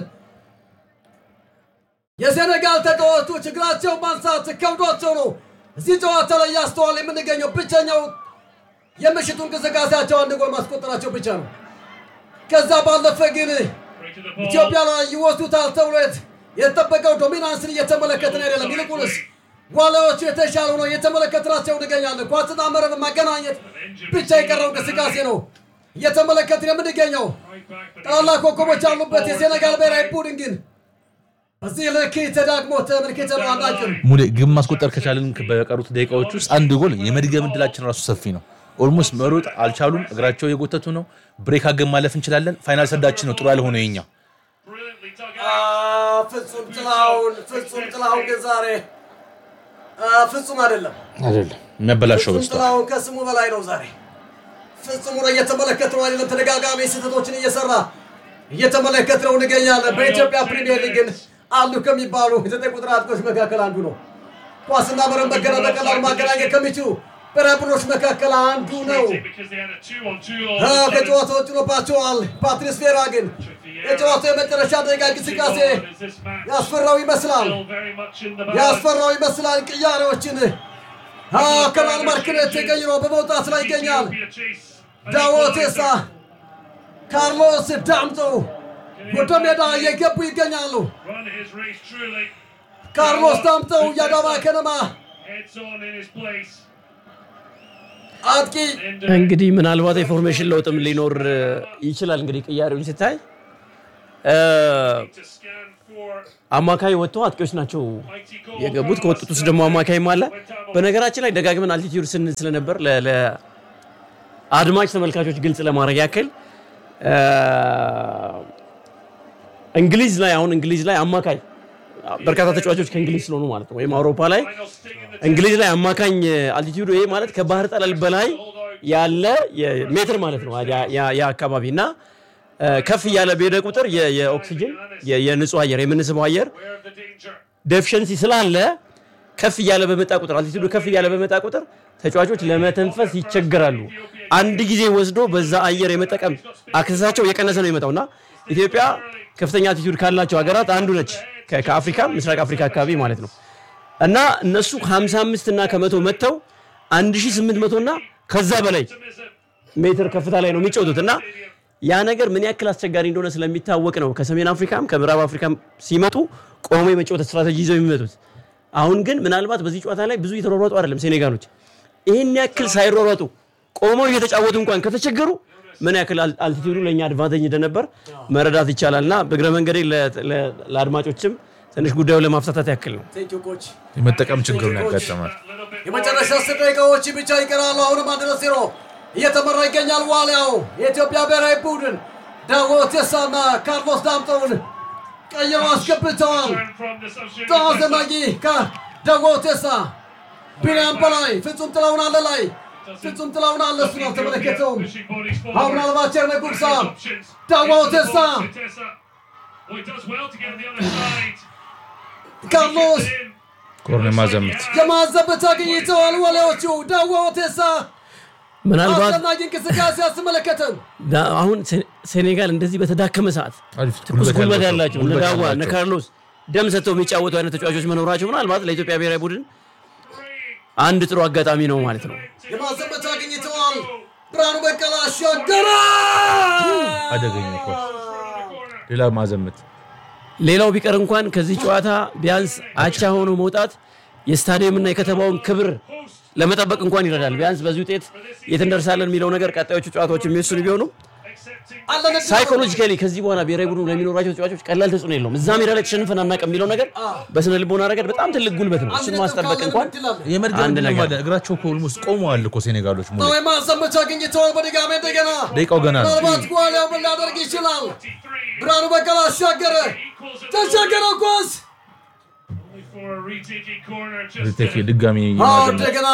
የሴኔጋል ተጫዋቾች እግራቸው ማንሳት ከብዷቸው ነው እዚህ ጨዋታ ላይ እያስተዋል የምንገኘው። ብቸኛው የምሽቱ እንቅስቃሴያቸው አንድ ጎል ማስቆጠራቸው ብቻ ነው። ከዛ ባለፈ ግን ኢትዮጵያ ላይ ይወስዱታል ተብሎ የት- የተጠበቀው ዶሚናንስን እየተመለከትን አይደለም። ይልቁንስ ዋሊያዎቹ የተሻሉ ነው እየተመለከትናቸው እንገኛለን። ኳስና መረብ ማገናኘት ብቻ የቀረው እንቅስቃሴ ነው እየተመለከትን የምንገኘው። ታላላቅ ኮከቦች ያሉበት የሴኔጋል ብሔራዊ ቡድን ግን በዚህ ልክ ተዳግሞ ተመልክተነው አናውቅም። ሙሌ ግብ ማስቆጠር ከቻልን በቀሩት ደቂቃዎች ውስጥ አንድ ጎል የመድገም እድላችን ራሱ ሰፊ ነው። ኦልሞስት መሮጥ አልቻሉም። እግራቸው የጎተቱ ነው። ብሬክ አገን ማለፍ እንችላለን። ፋይናል ሰዳችን ነው ጥሩ ያልሆነው የኛ አ፣ ፍጹም ጥላሁን ፍጹም ጥላሁን ግን ዛሬ አ፣ ፍጹም አይደለም። አይደለም የሚያበላሸው ፍጹም በስቷል። ጥላሁን ከስሙ በላይ ነው። ዛሬ ፍጹም ነው እየተመለከትነው አይደለም። ተደጋጋሚ ስህተቶችን እየሰራ እየተመለከትነው እንገኛለን። በኢትዮጵያ ፕሪሚየር ሊግ ግን አሉ ከሚባሉ የዘጠኝ ቁጥር አጥቂዎች መካከል አንዱ ነው። ኳስና መረብ መገና በቀላሉ ማገናኘት ከሚችሉ ብሔራዊ ቡድኖች መካከል አንዱ ነው። አ፣ ከጨዋታ ውጭ ሆኖባቸዋል። ፓትሪስ ቬራ ግን የጨዋታው የመጨረሻ ደቂቃ እንቅስቃሴ ያስፈራው ይመስላል ያስፈራው ይመስላል። ቅያሬዎችን አ፣ ከማል ማርክነት ተቀይሮ በመውጣት ላይ ይገኛል። ዳዎቴሳ ካርሎስ ዳምጦ ወደ ሜዳ እየገቡ ይገኛሉ። ካርሎስ ዳምጠው የአዳማ ከነማ አጥቂ እንግዲህ ምናልባት የፎርሜሽን ለውጥም ሊኖር እ, ይችላል። እንግዲህ ቅያሬውን ስታይ እ፣ አማካይ ወጥተው አጥቂዎች ናቸው የገቡት። ከወጡት ውስጥ ደግሞ አማካይም አለ። በነገራችን ላይ ደጋግመን አልቲቲዩድ ስንል ስለነበር ለ- ለአድማጭ ተመልካቾች ግልጽ ለማድረግ ያክል እ፣ እንግሊዝ ላይ አሁን እንግሊዝ ላይ አማካይ በርካታ ተጫዋቾች ከእንግሊዝ ስለሆኑ ማለት ነው ወይም አውሮፓ ላይ እንግሊዝ ላይ አማካኝ አልቲቲዩድ ይሄ ማለት ከባህር ጠለል በላይ ያለ የ- ሜትር ማለት ነው ያ- ያ- ያ አካባቢ እና እ፣ ከፍ እያለ በሄደ ቁጥር የ- የኦክሲጅን የ- የንጹህ አየር የምንስበው አየር ዴፊሽንሲ ስላለ ከፍ እያለ በመጣ ቁጥር አልቲቲዩዱ ከፍ እያለ በመጣ ቁጥር ተጫዋቾች ለመተንፈስ ይቸገራሉ። አንድ ጊዜ ወስዶ በዛ አየር የመጠቀም አክሰሳቸው የቀነሰ ነው የሚመጣው እና ኢትዮጵያ ከፍተኛ አልቲቲዩድ ካላቸው ሀገራት አንዱ ነች። ከ- ከአፍሪካ ምስራቅ አፍሪካ አካባቢ ማለት ነው እና እነሱ 55 እና ከመቶ መጥተው 1800 እና ከዛ በላይ ሜትር ከፍታ ላይ ነው የሚጫወቱት እና ያ ነገር ምን ያክል አስቸጋሪ እንደሆነ ስለሚታወቅ ነው ከሰሜን አፍሪካም ከምዕራብ አፍሪካም ሲመጡ ቆሞ የመጫወት ስትራቴጂ ይዘው የሚመጡት። አሁን ግን ምናልባት በዚህ ጨዋታ ላይ ብዙ የተሯሯጡ አይደለም ሴኔጋሎች። ይህን ያክል ሳይሯሯጡ ቆመው እየተጫወቱ እንኳን ከተቸገሩ ምን ያክል አል- አልቲቲዩዱ ለእኛ አድቫንቴጅ እንደነበር መረዳት ይቻላል እና በእግረ መንገዴ ለ- ለ- ለአድማጮችም ትንሽ ጉዳዩን ለማፍታታት ያክል ነው። ቴንኪው ኮች። የመጠቀም ችግር ነው ያጋጠማል። የመጨረሻ አስር ደቂቃዎች ብቻ ይቀራሉ። አሁንም አንድ ለዜሮ እየተመራ ይገኛል። ዋሊያው የኢትዮጵያ ብሔራዊ ቡድን ዳዊት ቴሳና ካርሎስ ዳምጠውን ቀይረው አስገብተዋል። ተዋዘናጊ ከዳዊት ቴሳ ቢንያም በላይ ፍጹም ጥላውን አለ ላይ ፍጹም ጥላውን አለ እሱን አልተመለከተውም። አሁን ምናልባት ቸርነ ጉግሳ ዳዊት ቴሳ ካርሎስ ኮርኔ ማዘምት የማዘበት አግኝተዋል። ወላዮቹ ዳዊት ቴሳ ምናልባት አስደናቂ እንቅስቃሴ አስመለከተን። ዳ- አሁን ሴ- ሴኔጋል እንደዚህ በተዳከመ ሰዓት አሪፍ ትኩስ ጉልበት ያላቸው እነ ጉልበት ዳዋ እነ ያላቸው። ካርሎስ ደም ሰጥተው የሚጫወቱ አይነት ተጫዋቾች መኖራቸው ምናልባት ለኢትዮጵያ ብሔራዊ ቡድን አንድ ጥሩ አጋጣሚ ነው ማለት ነው። የማዘበት አግኝተዋል። ብርሃኑ በቀለ አሻገረ። አደገኛ ኳስ። ሌላ ማዘምት ሌላው ቢቀር እንኳን ከዚህ ጨዋታ ቢያንስ አቻ ሆኖ መውጣት የስታዲየምና የከተማውን ክብር ለመጠበቅ እንኳን ይረዳል። ቢያንስ በዚህ ውጤት የት እንደርሳለን የሚለው ነገር ቀጣዮቹ ጨዋታዎች የሚወስኑ ቢሆኑም አለን ሳይኮሎጂካሊ ከዚህ በኋላ ብሔራዊ ቡድኑ ለሚኖራቸው ተጫዋቾች ቀላል ተጽዕኖ የለውም። እዛ ሜዳ ላይ ተሸንፈን አናውቅም የሚለው ነገር በስነ ልቦና ረገድ በጣም ትልቅ ጉልበት ነው። እሱን ማስጠበቅ እንኳን የመድገም አንድ ዕድልም ነገር አለ። እግራቸው እኮ ኦልሞስት ቆመዋል እኮ ሴኔጋሎች ሙሉ የማዘበት አግኝተዋል። በድጋሚ እንደገና ደቂቃው ገና ነው። ምናልባት ጓሊያው ምን ሊያደርግ ይችላል? ብርሃኑ በቀለ አሻገረ። ተሻገረ ኳስ ቴክ ድጋሚ አዎ ማዘምት እንደገና